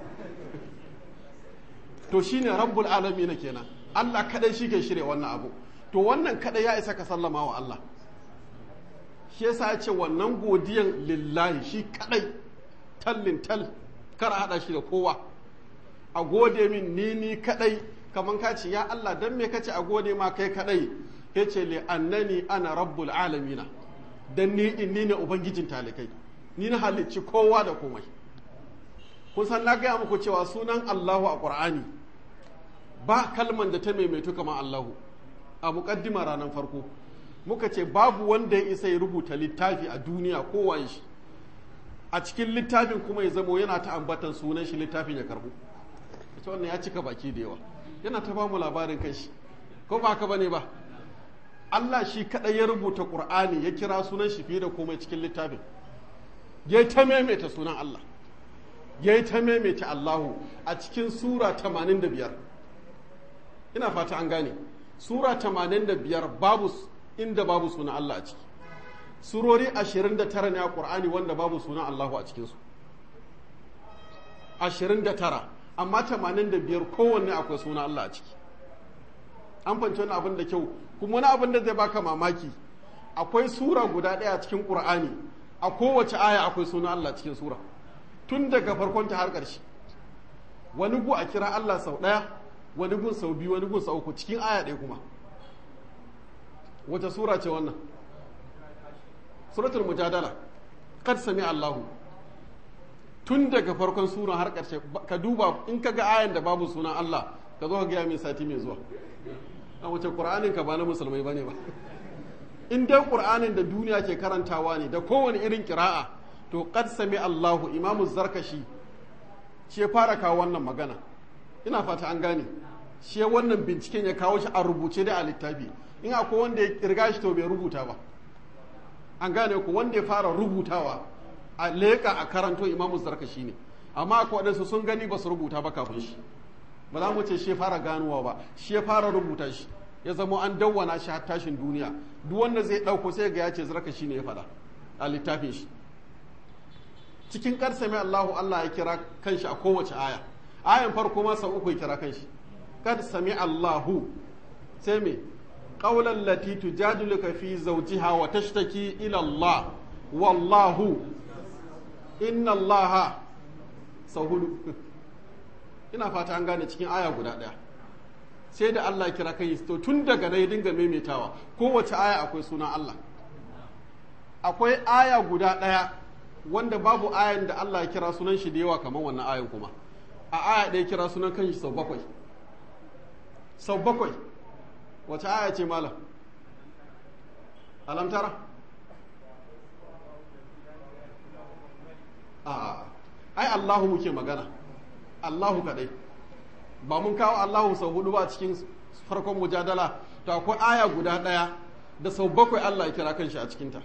to shine rabbul alamin kenan Allah kadai shi ke shirya wannan abu to wannan kadai ya isa ka sallama wa Allah shi yasa ya ce wannan godiyan lillahi shi kadai tallin tal kar a hada shi da kowa a gode min ni ni kadai kaman ka ce ya Allah dan me kace a gode ma kai kadai yace li annani ana rabbul alamina dan ni din ni ne ubangijin talikai ni na halicci kowa da komai kun san na gaya muku cewa sunan Allahu a Qur'ani ba kalman da ta maimaitu kamar Allahu a muƙaddima ranar farko muka ce babu wanda ya isa ya rubuta littafi a duniya kowaye shi a cikin littafin kuma ya zamo yana ta ambatan sunan shi littafin ya karbu ita wannan ya cika baki da yawa yana ta bamu labarin kanshi ko ba haka bane ba Allah shi kadai ya rubuta Qur'ani ya kira sunan shi fiye da komai cikin littafin ya ta maimaita sunan Allah ya yi ta maimaita Allahu a cikin Sura 85 ina fata an gane Sura 85 babu inda babu sunan Allah a ciki Surori 29 ne a Ƙur'ani wanda babu sunan Allahu a cikinsu 29 amma 85 kowanne akwai sunan Allah a ciki an fanci wani abin da kyau kuma wani abin da zai baka mamaki akwai sura guda ɗaya a cikin Ƙur'ani a kowace aya akwai sunan Allah cikin sura tun daga farkon ta har ƙarshe wani gu a kira Allah sau ɗaya wani gun sau biyu wani gun sau uku cikin aya ɗaya kuma wata sura ce wannan suratul mujadala kad sami Allahu tun daga farkon sura har ƙarshe ka duba in ka ga ayan da babu sunan Allah ka zo ka gaya min sati mai zuwa a wace qur'anin ka ba na musulmai bane ba in dai qur'anin da duniya ke karantawa ne da kowane irin kira'a to kad sami Allahu imamu zarkashi shi ya fara kawo wannan magana ina fata an gane shi wannan binciken ya kawo shi a rubuce da a littafi in akwai wanda ya kirga shi to bai rubuta ba an gane ku wanda ya fara rubutawa a leƙa a karanto imamu zarkashi ne amma akwai waɗansu sun gani ba su rubuta ba kafin shi ba za mu ce shi ya fara ganowa ba shi ya fara rubuta shi ya zama an dawwana shi har tashin duniya duk wanda zai ɗauko sai ga ya ce zarkashi ne ya faɗa a littafin shi cikin ƙarsa mai Allahu Allah ya kira kanshi a kowace aya ayan farko ma sau uku ya kira kanshi kad sami Allahu sai me qawlan lati tujadiluka fi zawjiha wa tashtaki ila Allah wallahu inna Allah sau hudu ina fata an gane cikin aya guda ɗaya sai da Allah ya kira kai to tun daga na ya dinga maimaitawa kowace aya akwai sunan Allah akwai aya guda ɗaya wanda babu ayan da Allah ya kira sunan shi da yawa kamar wannan ayan kuma a aya ɗaya kira sunan kanshi sau bakwai sau bakwai wace aya ce malam alamtara a ai Allahu muke magana Allahu kadai ba mun kawo Allahu sau hudu ba cikin farkon mujadala to akwai aya guda ɗaya da sau bakwai Allah ya kira kanshi a cikinta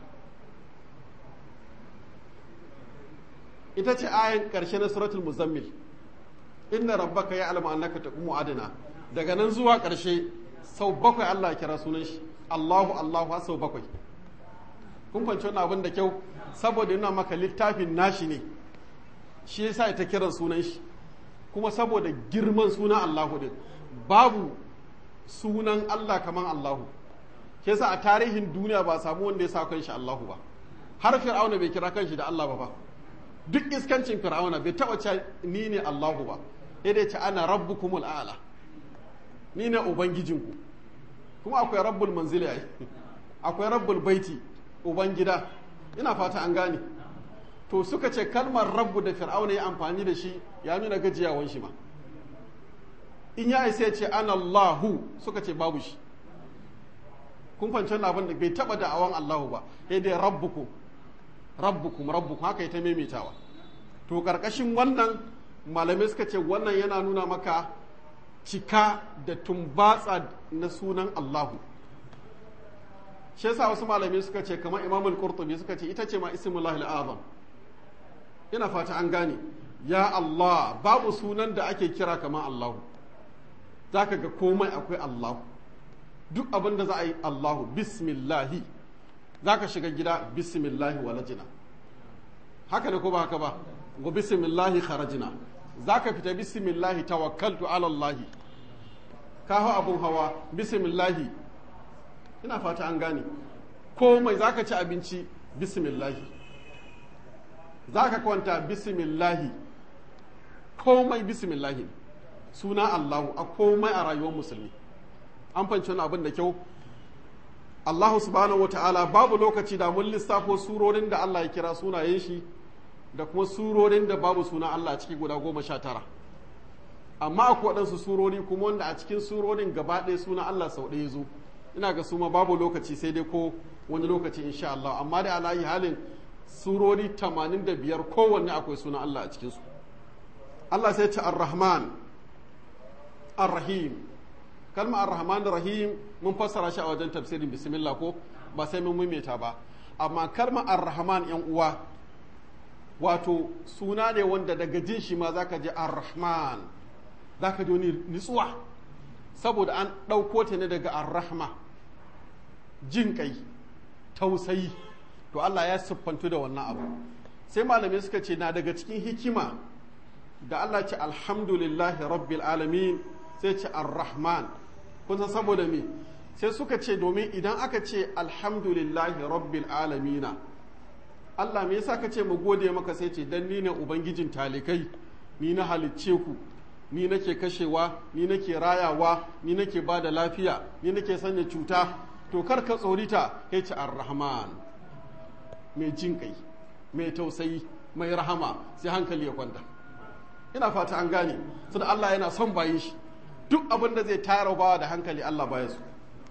ita ce ayan ƙarshe na suratul muzammil inna rabbaka ya alama annaka taqumu adana daga nan zuwa ƙarshe sau bakwai Allah ya kira sunan shi Allahu Allahu har sau bakwai kun fahimci wannan abin da kyau saboda yana maka littafin nashi ne shi yasa ita kiran sunan shi kuma saboda girman sunan Allahu din babu sunan Allah kaman Allahu shi yasa a tarihin duniya ba samu wanda ya sa kanshi Allahu ba har fir'auna bai kira kanshi da Allah ba fa duk iskancin fir'auna bai taba ce ni ne Allahu ba sai dai ce ana rabbukumul a'la ni ne ubangijinku kuma akwai rabbul manzili ai akwai rabbul baiti ubangida ina fata an gane to suka ce kalmar rabbu da fir'auna ya amfani da shi ya nuna gajiyawan shi ma in ya sai ce ana Allahu suka ce babu shi kun fahimci abin da bai taba da'awan Allahu ba sai dai rabbukum rabbukum rabbukum haka ita maimaitawa to karkashin wannan malamai suka ce wannan yana nuna maka cika da tumbatsa na sunan Allahu shi yasa wasu malamai suka ce kamar imamul qurtubi suka ce ita ce ma ismullahi azam ina fata an gane ya Allah babu sunan da ake kira kamar Allahu zaka ga komai akwai Allahu duk abin da za a yi Allahu bismillahi zaka shiga gida bismillahi walajina haka ne ko ba haka ba go bismillahi kharajina zaka fita bismillahi tawakkaltu ala Allah ka hau abun hawa bismillahi ina fata an gane komai zaka ci abinci bismillahi zaka kwanta bismillahi komai bismillahi suna Allahu a komai a rayuwar musulmi an fanci wani abin da kyau Allahu subhanahu wa ta'ala babu lokaci da mun lissafo surorin da Allah ya kira sunayen shi da kuma surorin da babu suna Allah a ciki guda goma sha tara amma akwai waɗansu surori kuma wanda a cikin surorin gaba ɗaya suna Allah sau ɗaya zo ina ga su ma babu lokaci sai dai ko wani lokaci insha Allah amma da alayi halin surori 85 kowanne akwai suna Allah a cikinsu Allah sai ce ar-Rahman ar-Rahim kalma ar-Rahman ar-Rahim mun fassara shi a wajen tafsirin bismillah ko ba sai mun maimaita ba amma kalma ar-Rahman yan uwa wato suna ne wanda daga jin shi ma zaka je ar-Rahman zaka ji wani nutsuwa saboda an ɗauko ta ne daga ar-Rahma jin kai tausayi to Allah ya siffantu da wannan abu sai malamai suka ce na daga cikin hikima da Allah ce alhamdulillahi rabbil alamin sai ce ar-rahman kun san saboda me sai suka ce domin idan aka ce alhamdulillahi rabbil alamina Allah me yasa ka ce mu gode maka sai ce dan ni ne ubangijin talikai ni na halicce ku ni nake kashewa ni nake rayawa ni nake ba da lafiya ni nake sanya cuta to kar ka tsorita kai ce ar-rahman mai jin kai mai tausayi mai rahama sai hankali ya kwanta ina fata an gane su da Allah yana son bayin shi duk abin da zai tayar bawa da hankali Allah baya su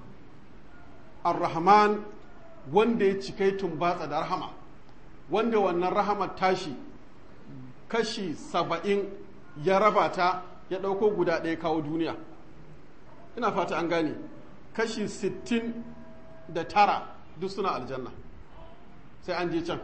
ar-rahman wanda ya cikai tumbatsa da rahama wanda wannan rahamar tashi kashi saba'in ya raba ta ya ɗauko guda ɗaya kawo duniya ina fata an gane kashi sittin da tara duk suna aljanna sai an je can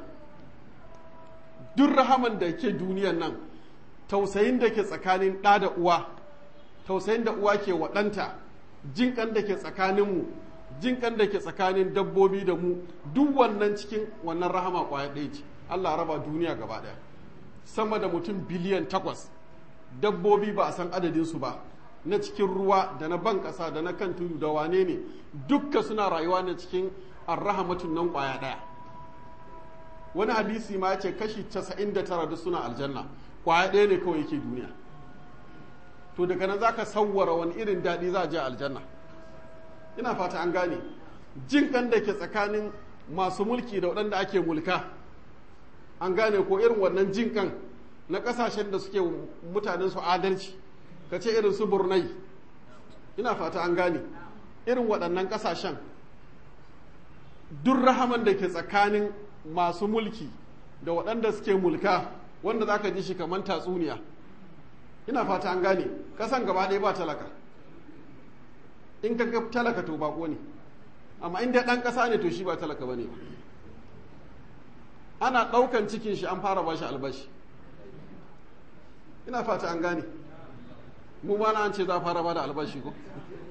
duk rahaman da ke duniyan nan tausayin da ke tsakanin ɗa da uwa tausayin da uwa ke waɗanta jinƙan da ke tsakaninmu jinƙan da ke tsakanin dabbobi da mu duk wannan cikin wannan rahama ƙwaya ɗaya ce allah raba duniya gaba ɗaya sama da mutum biliyan takwas dabbobi ba a san adadinsu ba na cikin ruwa da na ban ƙasa da na kan tudu da wane ne dukka suna rayuwa na cikin arrahamatun nan ƙwaya ɗaya wani hadisi ma ce kashi 99 duk suna aljanna ƙwaya ɗaya ne kawai yake duniya to daga nan zaka sawwara wani irin daɗi za a je aljanna ina fata an gane jin kan da ke tsakanin masu mulki da waɗanda ake mulka an gane ko irin wannan jin kan na ƙasashen da suke mutanen su adalci ka ce irin su burnai ina fata an gane irin waɗannan ƙasashen duk rahaman da ke tsakanin masu mulki da waɗanda suke mulka wanda za ka ji shi kamar tatsuniya ina fata an gane ƙasan gaba ɗaya ba talaka in ka ga talaka to bako ne amma in dai ɗan ƙasa ne to shi ba talaka ba ne ba ana ɗaukan cikin shi an fara ba shi albashi ina fata an gane mu ma na an ce za a fara ba da albashi ko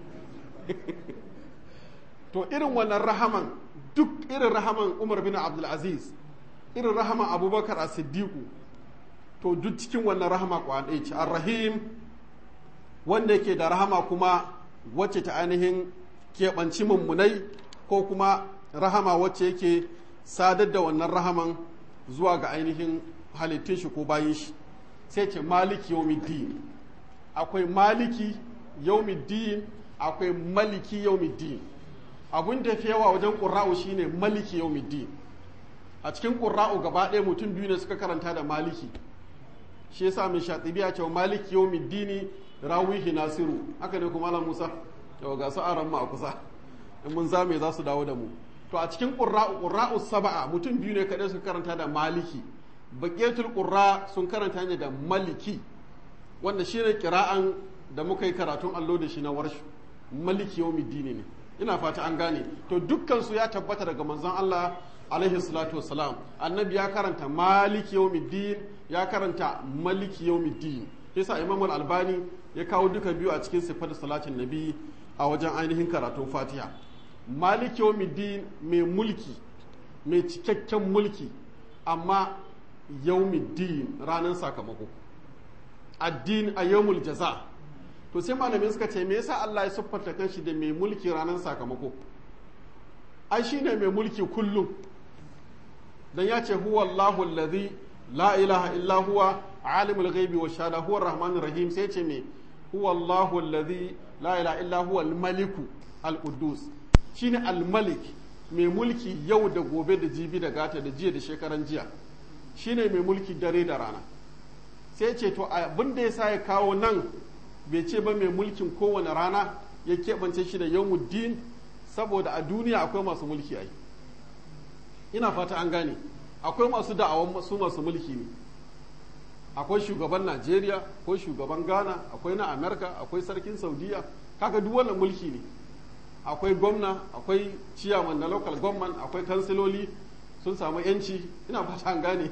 to irin wannan rahaman duk irin rahaman umar bin abdulaziz irin rahaman abubakar a siddiqu to duk cikin wannan rahama kwanai ce ar-rahim wanda yake da rahama kuma wacce ta ainihin keɓanci mummunai ko kuma rahama wacce yake sadar da wannan rahaman zuwa ga ainihin halittun shi ko bayin shi sai ce maliki yawmiddin akwai maliki yawmiddin akwai maliki yawmiddin abun da yawa wajen ƙura'u shine maliki yawmiddin a cikin ƙura'u gaba ɗaya mutum biyu ne suka karanta da maliki shi yasa mai shatibi ya ce maliki yawmiddini rawihi nasiru haka ne kuma malam musa yau ga su aran a kusa in mun zame za su dawo da mu to a cikin ƙura'u ƙura'u saba'a mutum biyu ne kaɗai suka karanta da maliki baƙetul ƙura sun karanta ne da maliki wanda shine kira'an da muka yi karatun allo da shi na warshu maliki yawmiddin ne ina fata an gane to dukkan su ya tabbata daga manzon Allah alaihi salatu wassalam annabi ya karanta maliki yawmiddin ya karanta maliki yawmiddin yasa imam al-albani ya kawo duka biyu a cikin sifar salatin nabi a wajen ainihin karatun fatiha maliki yawmiddin mai mulki mai cikakken mulki amma yawmiddin ranar sakamako addin a yawmul jaza to sai malamin suka ce me yasa Allah ya siffanta kanshi da mai mulki ranar sakamako ai shine mai mulki kullum dan ya ce huwa Allahu allazi la ilaha illa huwa alimul ghaibi wa shahada huwa rahmanir rahim sai ce me huwa Allahu allazi la ilaha illa huwa al-maliku al-quddus shine al-malik mai mulki yau da gobe da jibi da gata da jiya da shekaran jiya shine mai mulki dare da rana sai ce to abin da yasa ya kawo nan bai ce ba mai mulkin kowane rana ya keɓance shi da yawmuddin saboda a duniya akwai masu mulki ai ina fata an gane akwai masu da'awan su masu mulki ne akwai shugaban najeriya akwai shugaban ghana akwai na amerika akwai sarkin saudiya kaga duk wannan mulki ne akwai gwamna akwai ciyaman na local government akwai kansiloli sun samu yanci ina fata an gane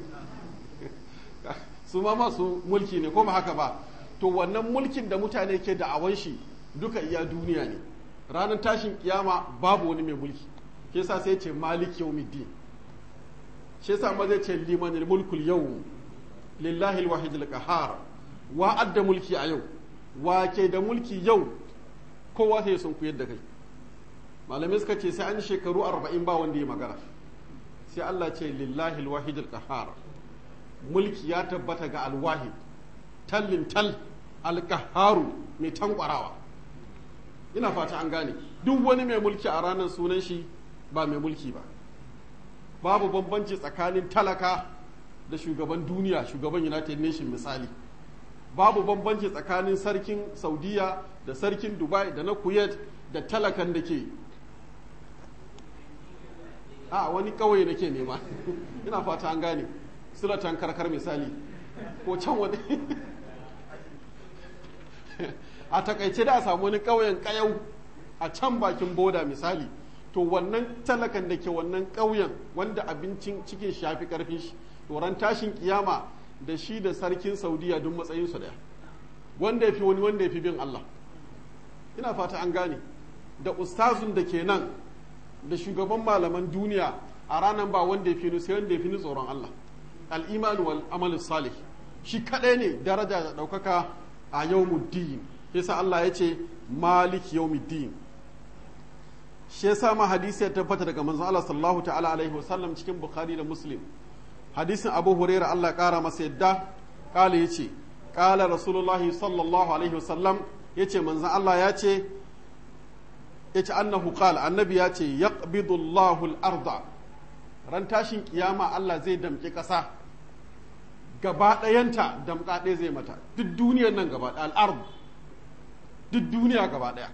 su ma masu mulki ne ko ba haka ba to wannan mulkin da mutane ke da'awan shi duka iya duniya ne ranar tashin kiyama babu wani mai mulki ke sa sai ce malik yawmiddin shi yasa ma zai ce liman mulkul yau lillahi alwahid alqahar wa adda mulki a yau wa ke da mulki yau kowa sai sun kuyar da kai malamai suka ce sai an shekaru arba'in ba wanda ya magana sai Allah ce lillahi alwahid alqahar mulki ya tabbata ga alwahid tallin tal alqaharu mai tankwarawa ina fata an gane duk wani mai mulki a ranar sunan shi ba mai mulki ba babu bambanci tsakanin talaka da shugaban duniya shugaban united nation misali babu bambanci tsakanin sarkin saudiya da sarkin dubai da na kuwait da talakan da ke a wani kawai da ke nema ina fata an gane sulatan karkar misali ko can wani a takaice da a samu wani ƙauyen ƙayau a can bakin boda misali to wannan talakan da ke wannan ƙauyen wanda abincin cikin shafi ƙarfin shi ran tashin kiyama da shi da sarkin saudiya duk matsayinsu daya wanda ya fi wani wanda ya fi bin allah ina fata an gane da ustazun da ke nan da shugaban malaman duniya a ranar ba wanda ya fi ni sai wanda ya fi ni tsoron allah al'imanu wal amalin salih shi kaɗai ne daraja da ɗaukaka a yawmuddin yasa Allah ya ce malik yawmiddin shi yasa ma hadisi ya tabbata daga manzon Allah sallallahu ta'ala alaihi wasallam cikin bukhari da muslim hadisin abu huraira Allah kara masa yadda kala yace kala rasulullah sallallahu alaihi wasallam yace manzon Allah ya ce yace annahu qala annabi ya ce yaqbidu Allahu al-arda ran tashin kiyama Allah zai damƙi ƙasa gaba ɗayanta damƙa ɗaya zai mata duk duniyar nan gaba ɗaya al'ard duk duniya gaba ɗaya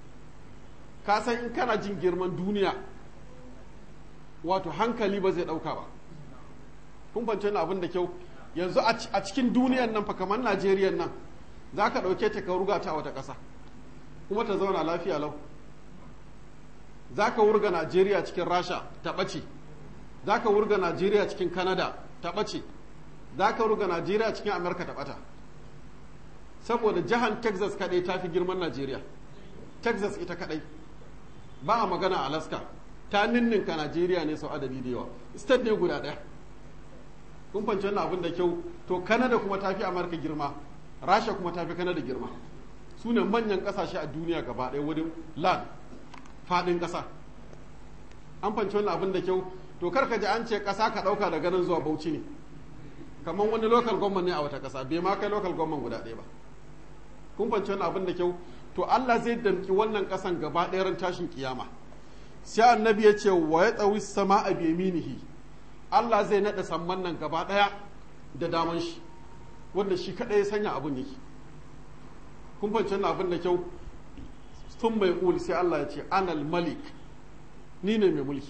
ka san in kana jin girman duniya wato hankali ba zai ɗauka ba kun fance na abin da kyau yanzu a cikin duniyar nan fa kamar najeriya nan za ka ɗauke ta ka ruga ta a wata ƙasa kuma ta zauna lafiya lau za ka wurga najeriya cikin rasha ta ɓace za ka wurga najeriya cikin kanada ta ɓace za ka wurga najeriya cikin amurka ta ɓata saboda jihar texas kaɗai ta fi girman najeriya texas ita kaɗai ba a magana alaska ta ninninka najeriya ne sau adadi da yawa state ne guda ɗaya kun fanci wannan abin da kyau to kanada kuma ta fi amurka girma rasha kuma ta fi kanada girma su ne manyan ƙasashe a duniya gaba ɗaya wurin land faɗin ƙasa an fanci wannan abin da kyau to karka ji an ce ƙasa ka ɗauka daga nan zuwa bauchi ne kamar wani local government ne a wata ƙasa bai ma kai local government guda ɗaya ba kun fanci wannan abin da kyau to Allah zai damki wannan ƙasan gaba ɗaya ran tashin kiyama sai annabi ya ce wa ya tsawi sama a biyaminihi Allah zai naɗa samman nan gaba ɗaya da daman shi wanda shi kaɗai ya sanya abin yake kun fanci wannan abin da kyau sun mai ƙuli sai Allah ya ce anal malik ni ne mai mulki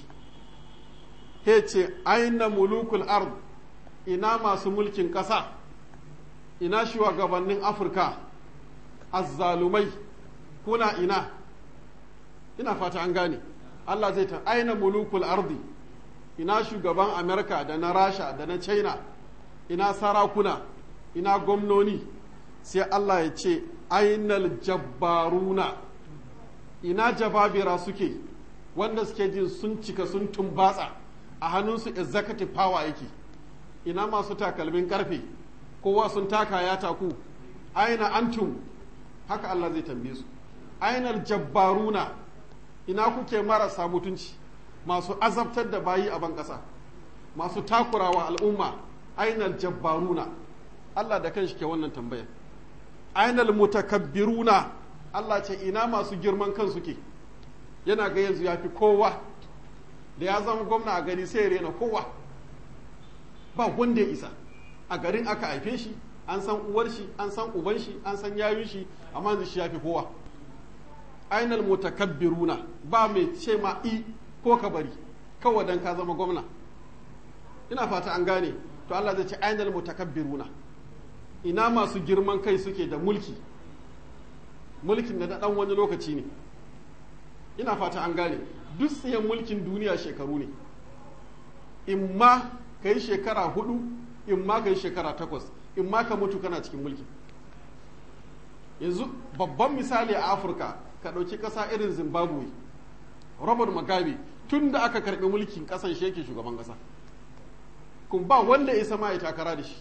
he ce aina mulukul ard ina masu mulkin ƙasa ina shugabannin afirka azzalumai kuna ina ina fata an gane Allah zai ta aina mulukul ardi ina shugaban amerika da na rasha da na china ina sarakuna ina gwamnoni sai Allah ya ce ainal jabbaruna ina jababira suke wanda suke jin sun cika sun tumbatsa a hannunsu executive power yake ina masu takalmin karfe kowa sun taka ya taku aina antum haka Allah zai tambaye su ainal jabbaruna ina kuke marasa mutunci masu azabtar da bayi a ban ƙasa masu takurawa al'umma ainal jabbaruna Allah da kanshi ke wannan tambaya ainal mutakabbiruna Allah ce ina masu girman kan suke yana ga yanzu ya fi kowa da ya zama gwamna a gari sai ya rena kowa ba wanda ya isa a garin aka haife shi an san uwar shi an san uban shi an san yayun shi amma yanzu shi ya fi kowa ainal mutakabbiruna ba mai ce ma i ko ka bari kawai dan ka zama gwamna ina fata an gane to Allah zai ce ainal mutakabbiruna ina masu girman kai suke da mulki mulkin da na dan wani lokaci ne ina fata an gane duk tsayen mulkin duniya shekaru ne in ma ka yi shekara hudu in ma ka yi shekara takwas in ma ka mutu kana cikin mulki yanzu babban misali a afirka ka ɗauki ƙasa irin zimbabwe robert mugabe tun da aka karɓi mulkin ƙasan shi yake shugaban ƙasa kun ba wanda ya sama ya takara da shi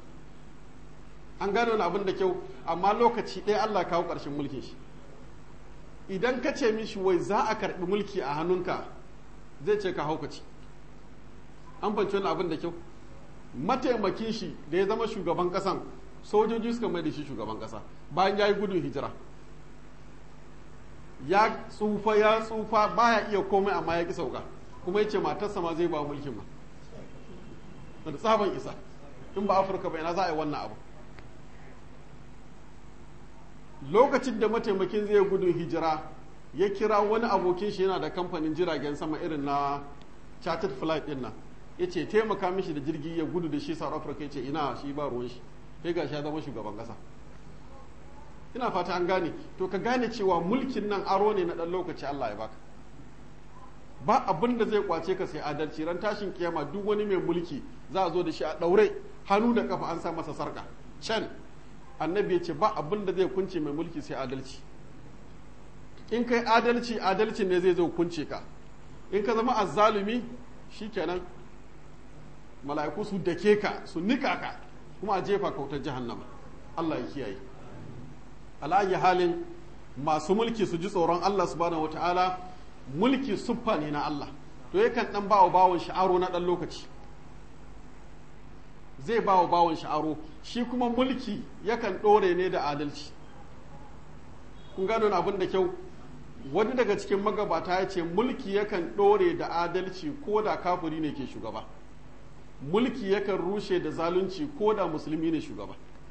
an gane wani abin da kyau amma lokaci ɗaya allah kawo ƙarshen mulkin shi idan ka ce mishi wai za a karɓi mulki a hannunka zai ce ka haukaci an fanci wani abin da kyau mataimakin shi da ya zama shugaban ƙasan sojoji suka mai da shi shugaban ƙasa bayan ya yi gudun hijira ya tsufa ya tsufa baya iya komai amma ya ki sauka kuma ya ce matarsa ma zai ba mulkin ma da tsaban isa in ba afirka bai na za a yi wannan abu lokacin da mataimakin zai gudun hijira ya kira wani abokin shi yana da kamfanin jiragen sama irin na chartered flight din nan ya ce taimaka mishi da jirgi ya gudu da shi south africa ya ce ina shi ba ruwan shi sai ga ya zama shugaban kasa ina fata an gane to ka gane cewa mulkin nan aro ne na dan lokaci allah ya baka ba abin da zai kwace ka sai adalci ran tashin kiyama duk wani mai mulki za a zo da shi a daure hannu da kafa an sa masa sarka can annabi ya ce ba abin da zai kunce mai mulki sai adalci in kai adalci adalci ne zai zo kunce ka in ka zama azzalumi shikenan mala'iku su dake ka su nika ka kuma a jefa kautar jahannama Allah ya kiyaye ala'ayi halin masu mulki su ji tsoron Allah subhanahu wata'ala mulki suffa ne na Allah to yakan dan bawa bawon sha'aro na dan lokaci zai bawa bawon sha'aro shi kuma mulki yakan ɗore ne da adalci kun gano abin da kyau wani daga cikin magabata ya ce mulki yakan ɗore da adalci ko da kafiri ne ke shugaba mulki yakan rushe da zalunci ko da musulmi ne shugaba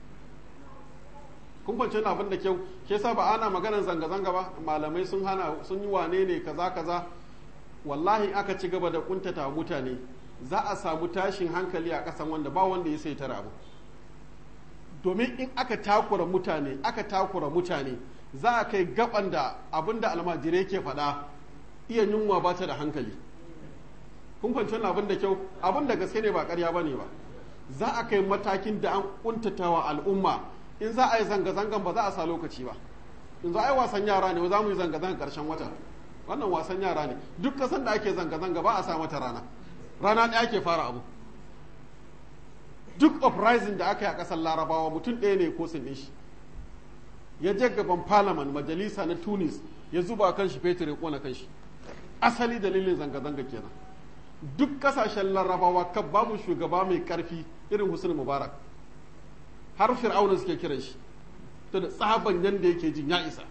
kun kwanci abin da kyau ke sa ba ana maganar zanga-zanga ba malamai sun hana sun yi wane ne kaza kaza wallahi aka ci gaba da kuntata mutane za a samu tashin hankali a ƙasan wanda ba wanda ya sai tara abu domin in aka takura mutane aka takura mutane za a kai gaban da abin da almajirai ke faɗa iya yunwa ba ta da hankali kun fahimci wannan abin da kyau abin da gaske ne ba ƙarya ba ne ba za a kai matakin da an kuntatawa al'umma in za a yi zanga-zangan ba za a sa lokaci ba in za a yi wasan yara ne za mu yi zanga-zanga ƙarshen wata wannan wasan yara ne duk kasan da ake zanga-zanga ba a sa mata rana rana ɗaya ake fara abu duk uprising da aka yi a ƙasar larabawa mutum ɗaya ne ko sun shi ya je gaban parliament majalisa na tunis ya zuba kan shi fetur ya kona kan shi asali dalilin zanga-zanga kenan duk kasashen larabawa kan babu shugaba mai karfi irin hussein mubarak har fir'auna suke kiran shi to da tsaban yadda yake jin ya isa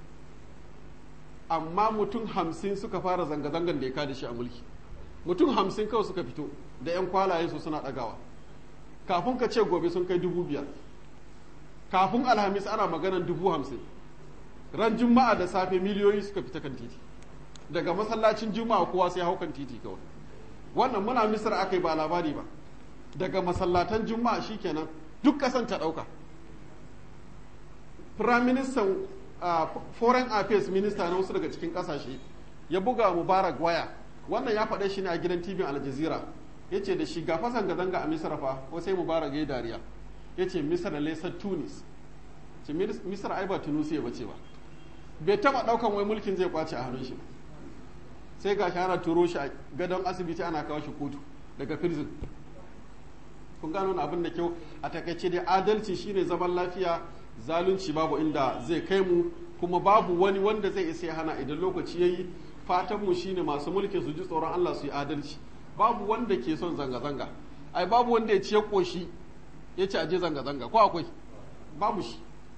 amma mutum hamsin suka fara zanga-zangan da ya kada shi a mulki mutum hamsin kawai suka fito da 'yan kwalaye su suna ɗagawa kafin ka ce gobe sun kai dubu biyar kafin alhamis ana maganan dubu hamsin ran juma'a da safe miliyoyi suka fita kan titi daga masallacin juma'a kowa sai hau kan titi kawai wannan muna misar aka yi ba labari ba daga masallatan juma'a shikenan duk kasan ta ɗauka prime minister uh, foreign affairs minister na wasu daga cikin kasashe ya buga mubarak waya wannan ya faɗe shi ne a gidan tv al jazeera ya ce da shi ga fa zanga-zanga a misra fa ko sai mubarak ya yi dariya ya ce misra lesa tunis ce misra ai ba tunusiya ba ce ba bai taɓa ɗaukan wai mulkin zai kwace a hannun shi sai ga shi ana turo shi a gadon asibiti ana kawo shi kotu daga prison kun gano abin da kyau a takaice dai adalci shine zaman lafiya zalunci babu inda zai kai mu kuma babu wani wanda zai isa ya hana idan lokaci yayi fatan mu shine masu mulki su ji tsoron Allah su yi adalci babu wanda ke son zanga zanga ai babu wanda ya ci ya koshi ya ci aje zanga zanga ko akwai babu shi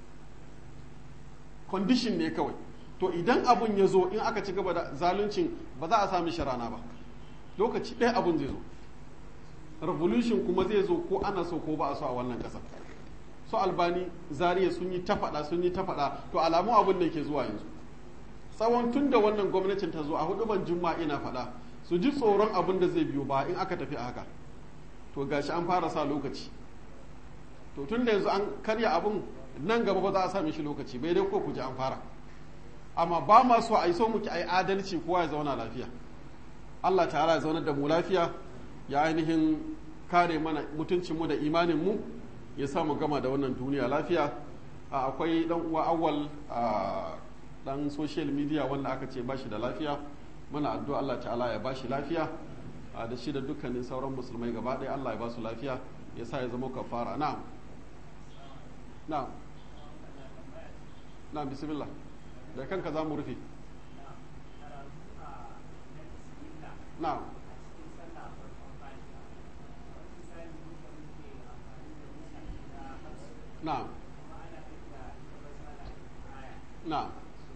condition ne kawai to idan abun ya zo in aka ci gaba da zaluncin ba za a sami sharana ba lokaci ɗaya abun zai zo revolution kuma zai zo ko ana so ko ba a so a wannan ƙasar su albani zariya sun yi ta faɗa sun yi ta faɗa to alamu abin da ke zuwa yanzu tsawon tun da wannan gwamnatin ta zo a hudu ban juma'a ina faɗa su ji tsoron abin da zai biyo ba in aka tafi a haka to gashi an fara sa lokaci to tun da yanzu an karya abin nan gaba ba za a sami shi lokaci bai dai ko ku ji an fara amma ba ma so a yi so muke a yi adalci kowa ya zauna lafiya Allah ta'ala ya zaunar da mu lafiya ya ainihin kare mana mutuncinmu da imaninmu ya sa mu gama da wannan duniya lafiya akwai dan uwa awwal dan social media wanda aka ce bashi da lafiya muna addu'a Allah ta'ala ya bashi lafiya da shi da dukkanin sauran musulmai gaba ɗaya Allah ya ba su lafiya ya sa ya zama kafara na'am na'am na'am bismillah da kanka za mu rufe na'am na'am na'am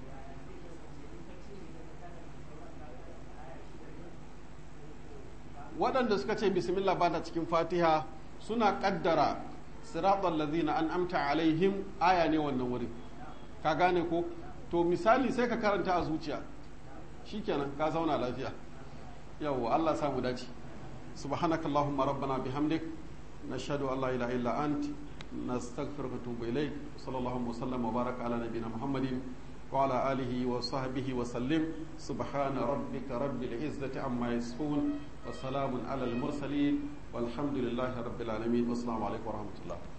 waɗanda suka ce bismillah ba ta cikin fatiha suna ƙaddara siratal lazina an amta alaihim aya ne wannan wurin ka gane ko to misali sai ka karanta a zuciya shikenan ka zauna lafiya yawwa Allah samu dace subhanakallahumma rabbana bihamdik nashhadu an la ilaha illa ant نستغفرك ونتوب إليك صلى الله وسلم وبارك على نبينا محمد وعلى آله وصحبه وسلم سبحان ربك رب العزة عما يصفون وسلام على المرسلين والحمد لله رب العالمين والسلام عليكم ورحمة الله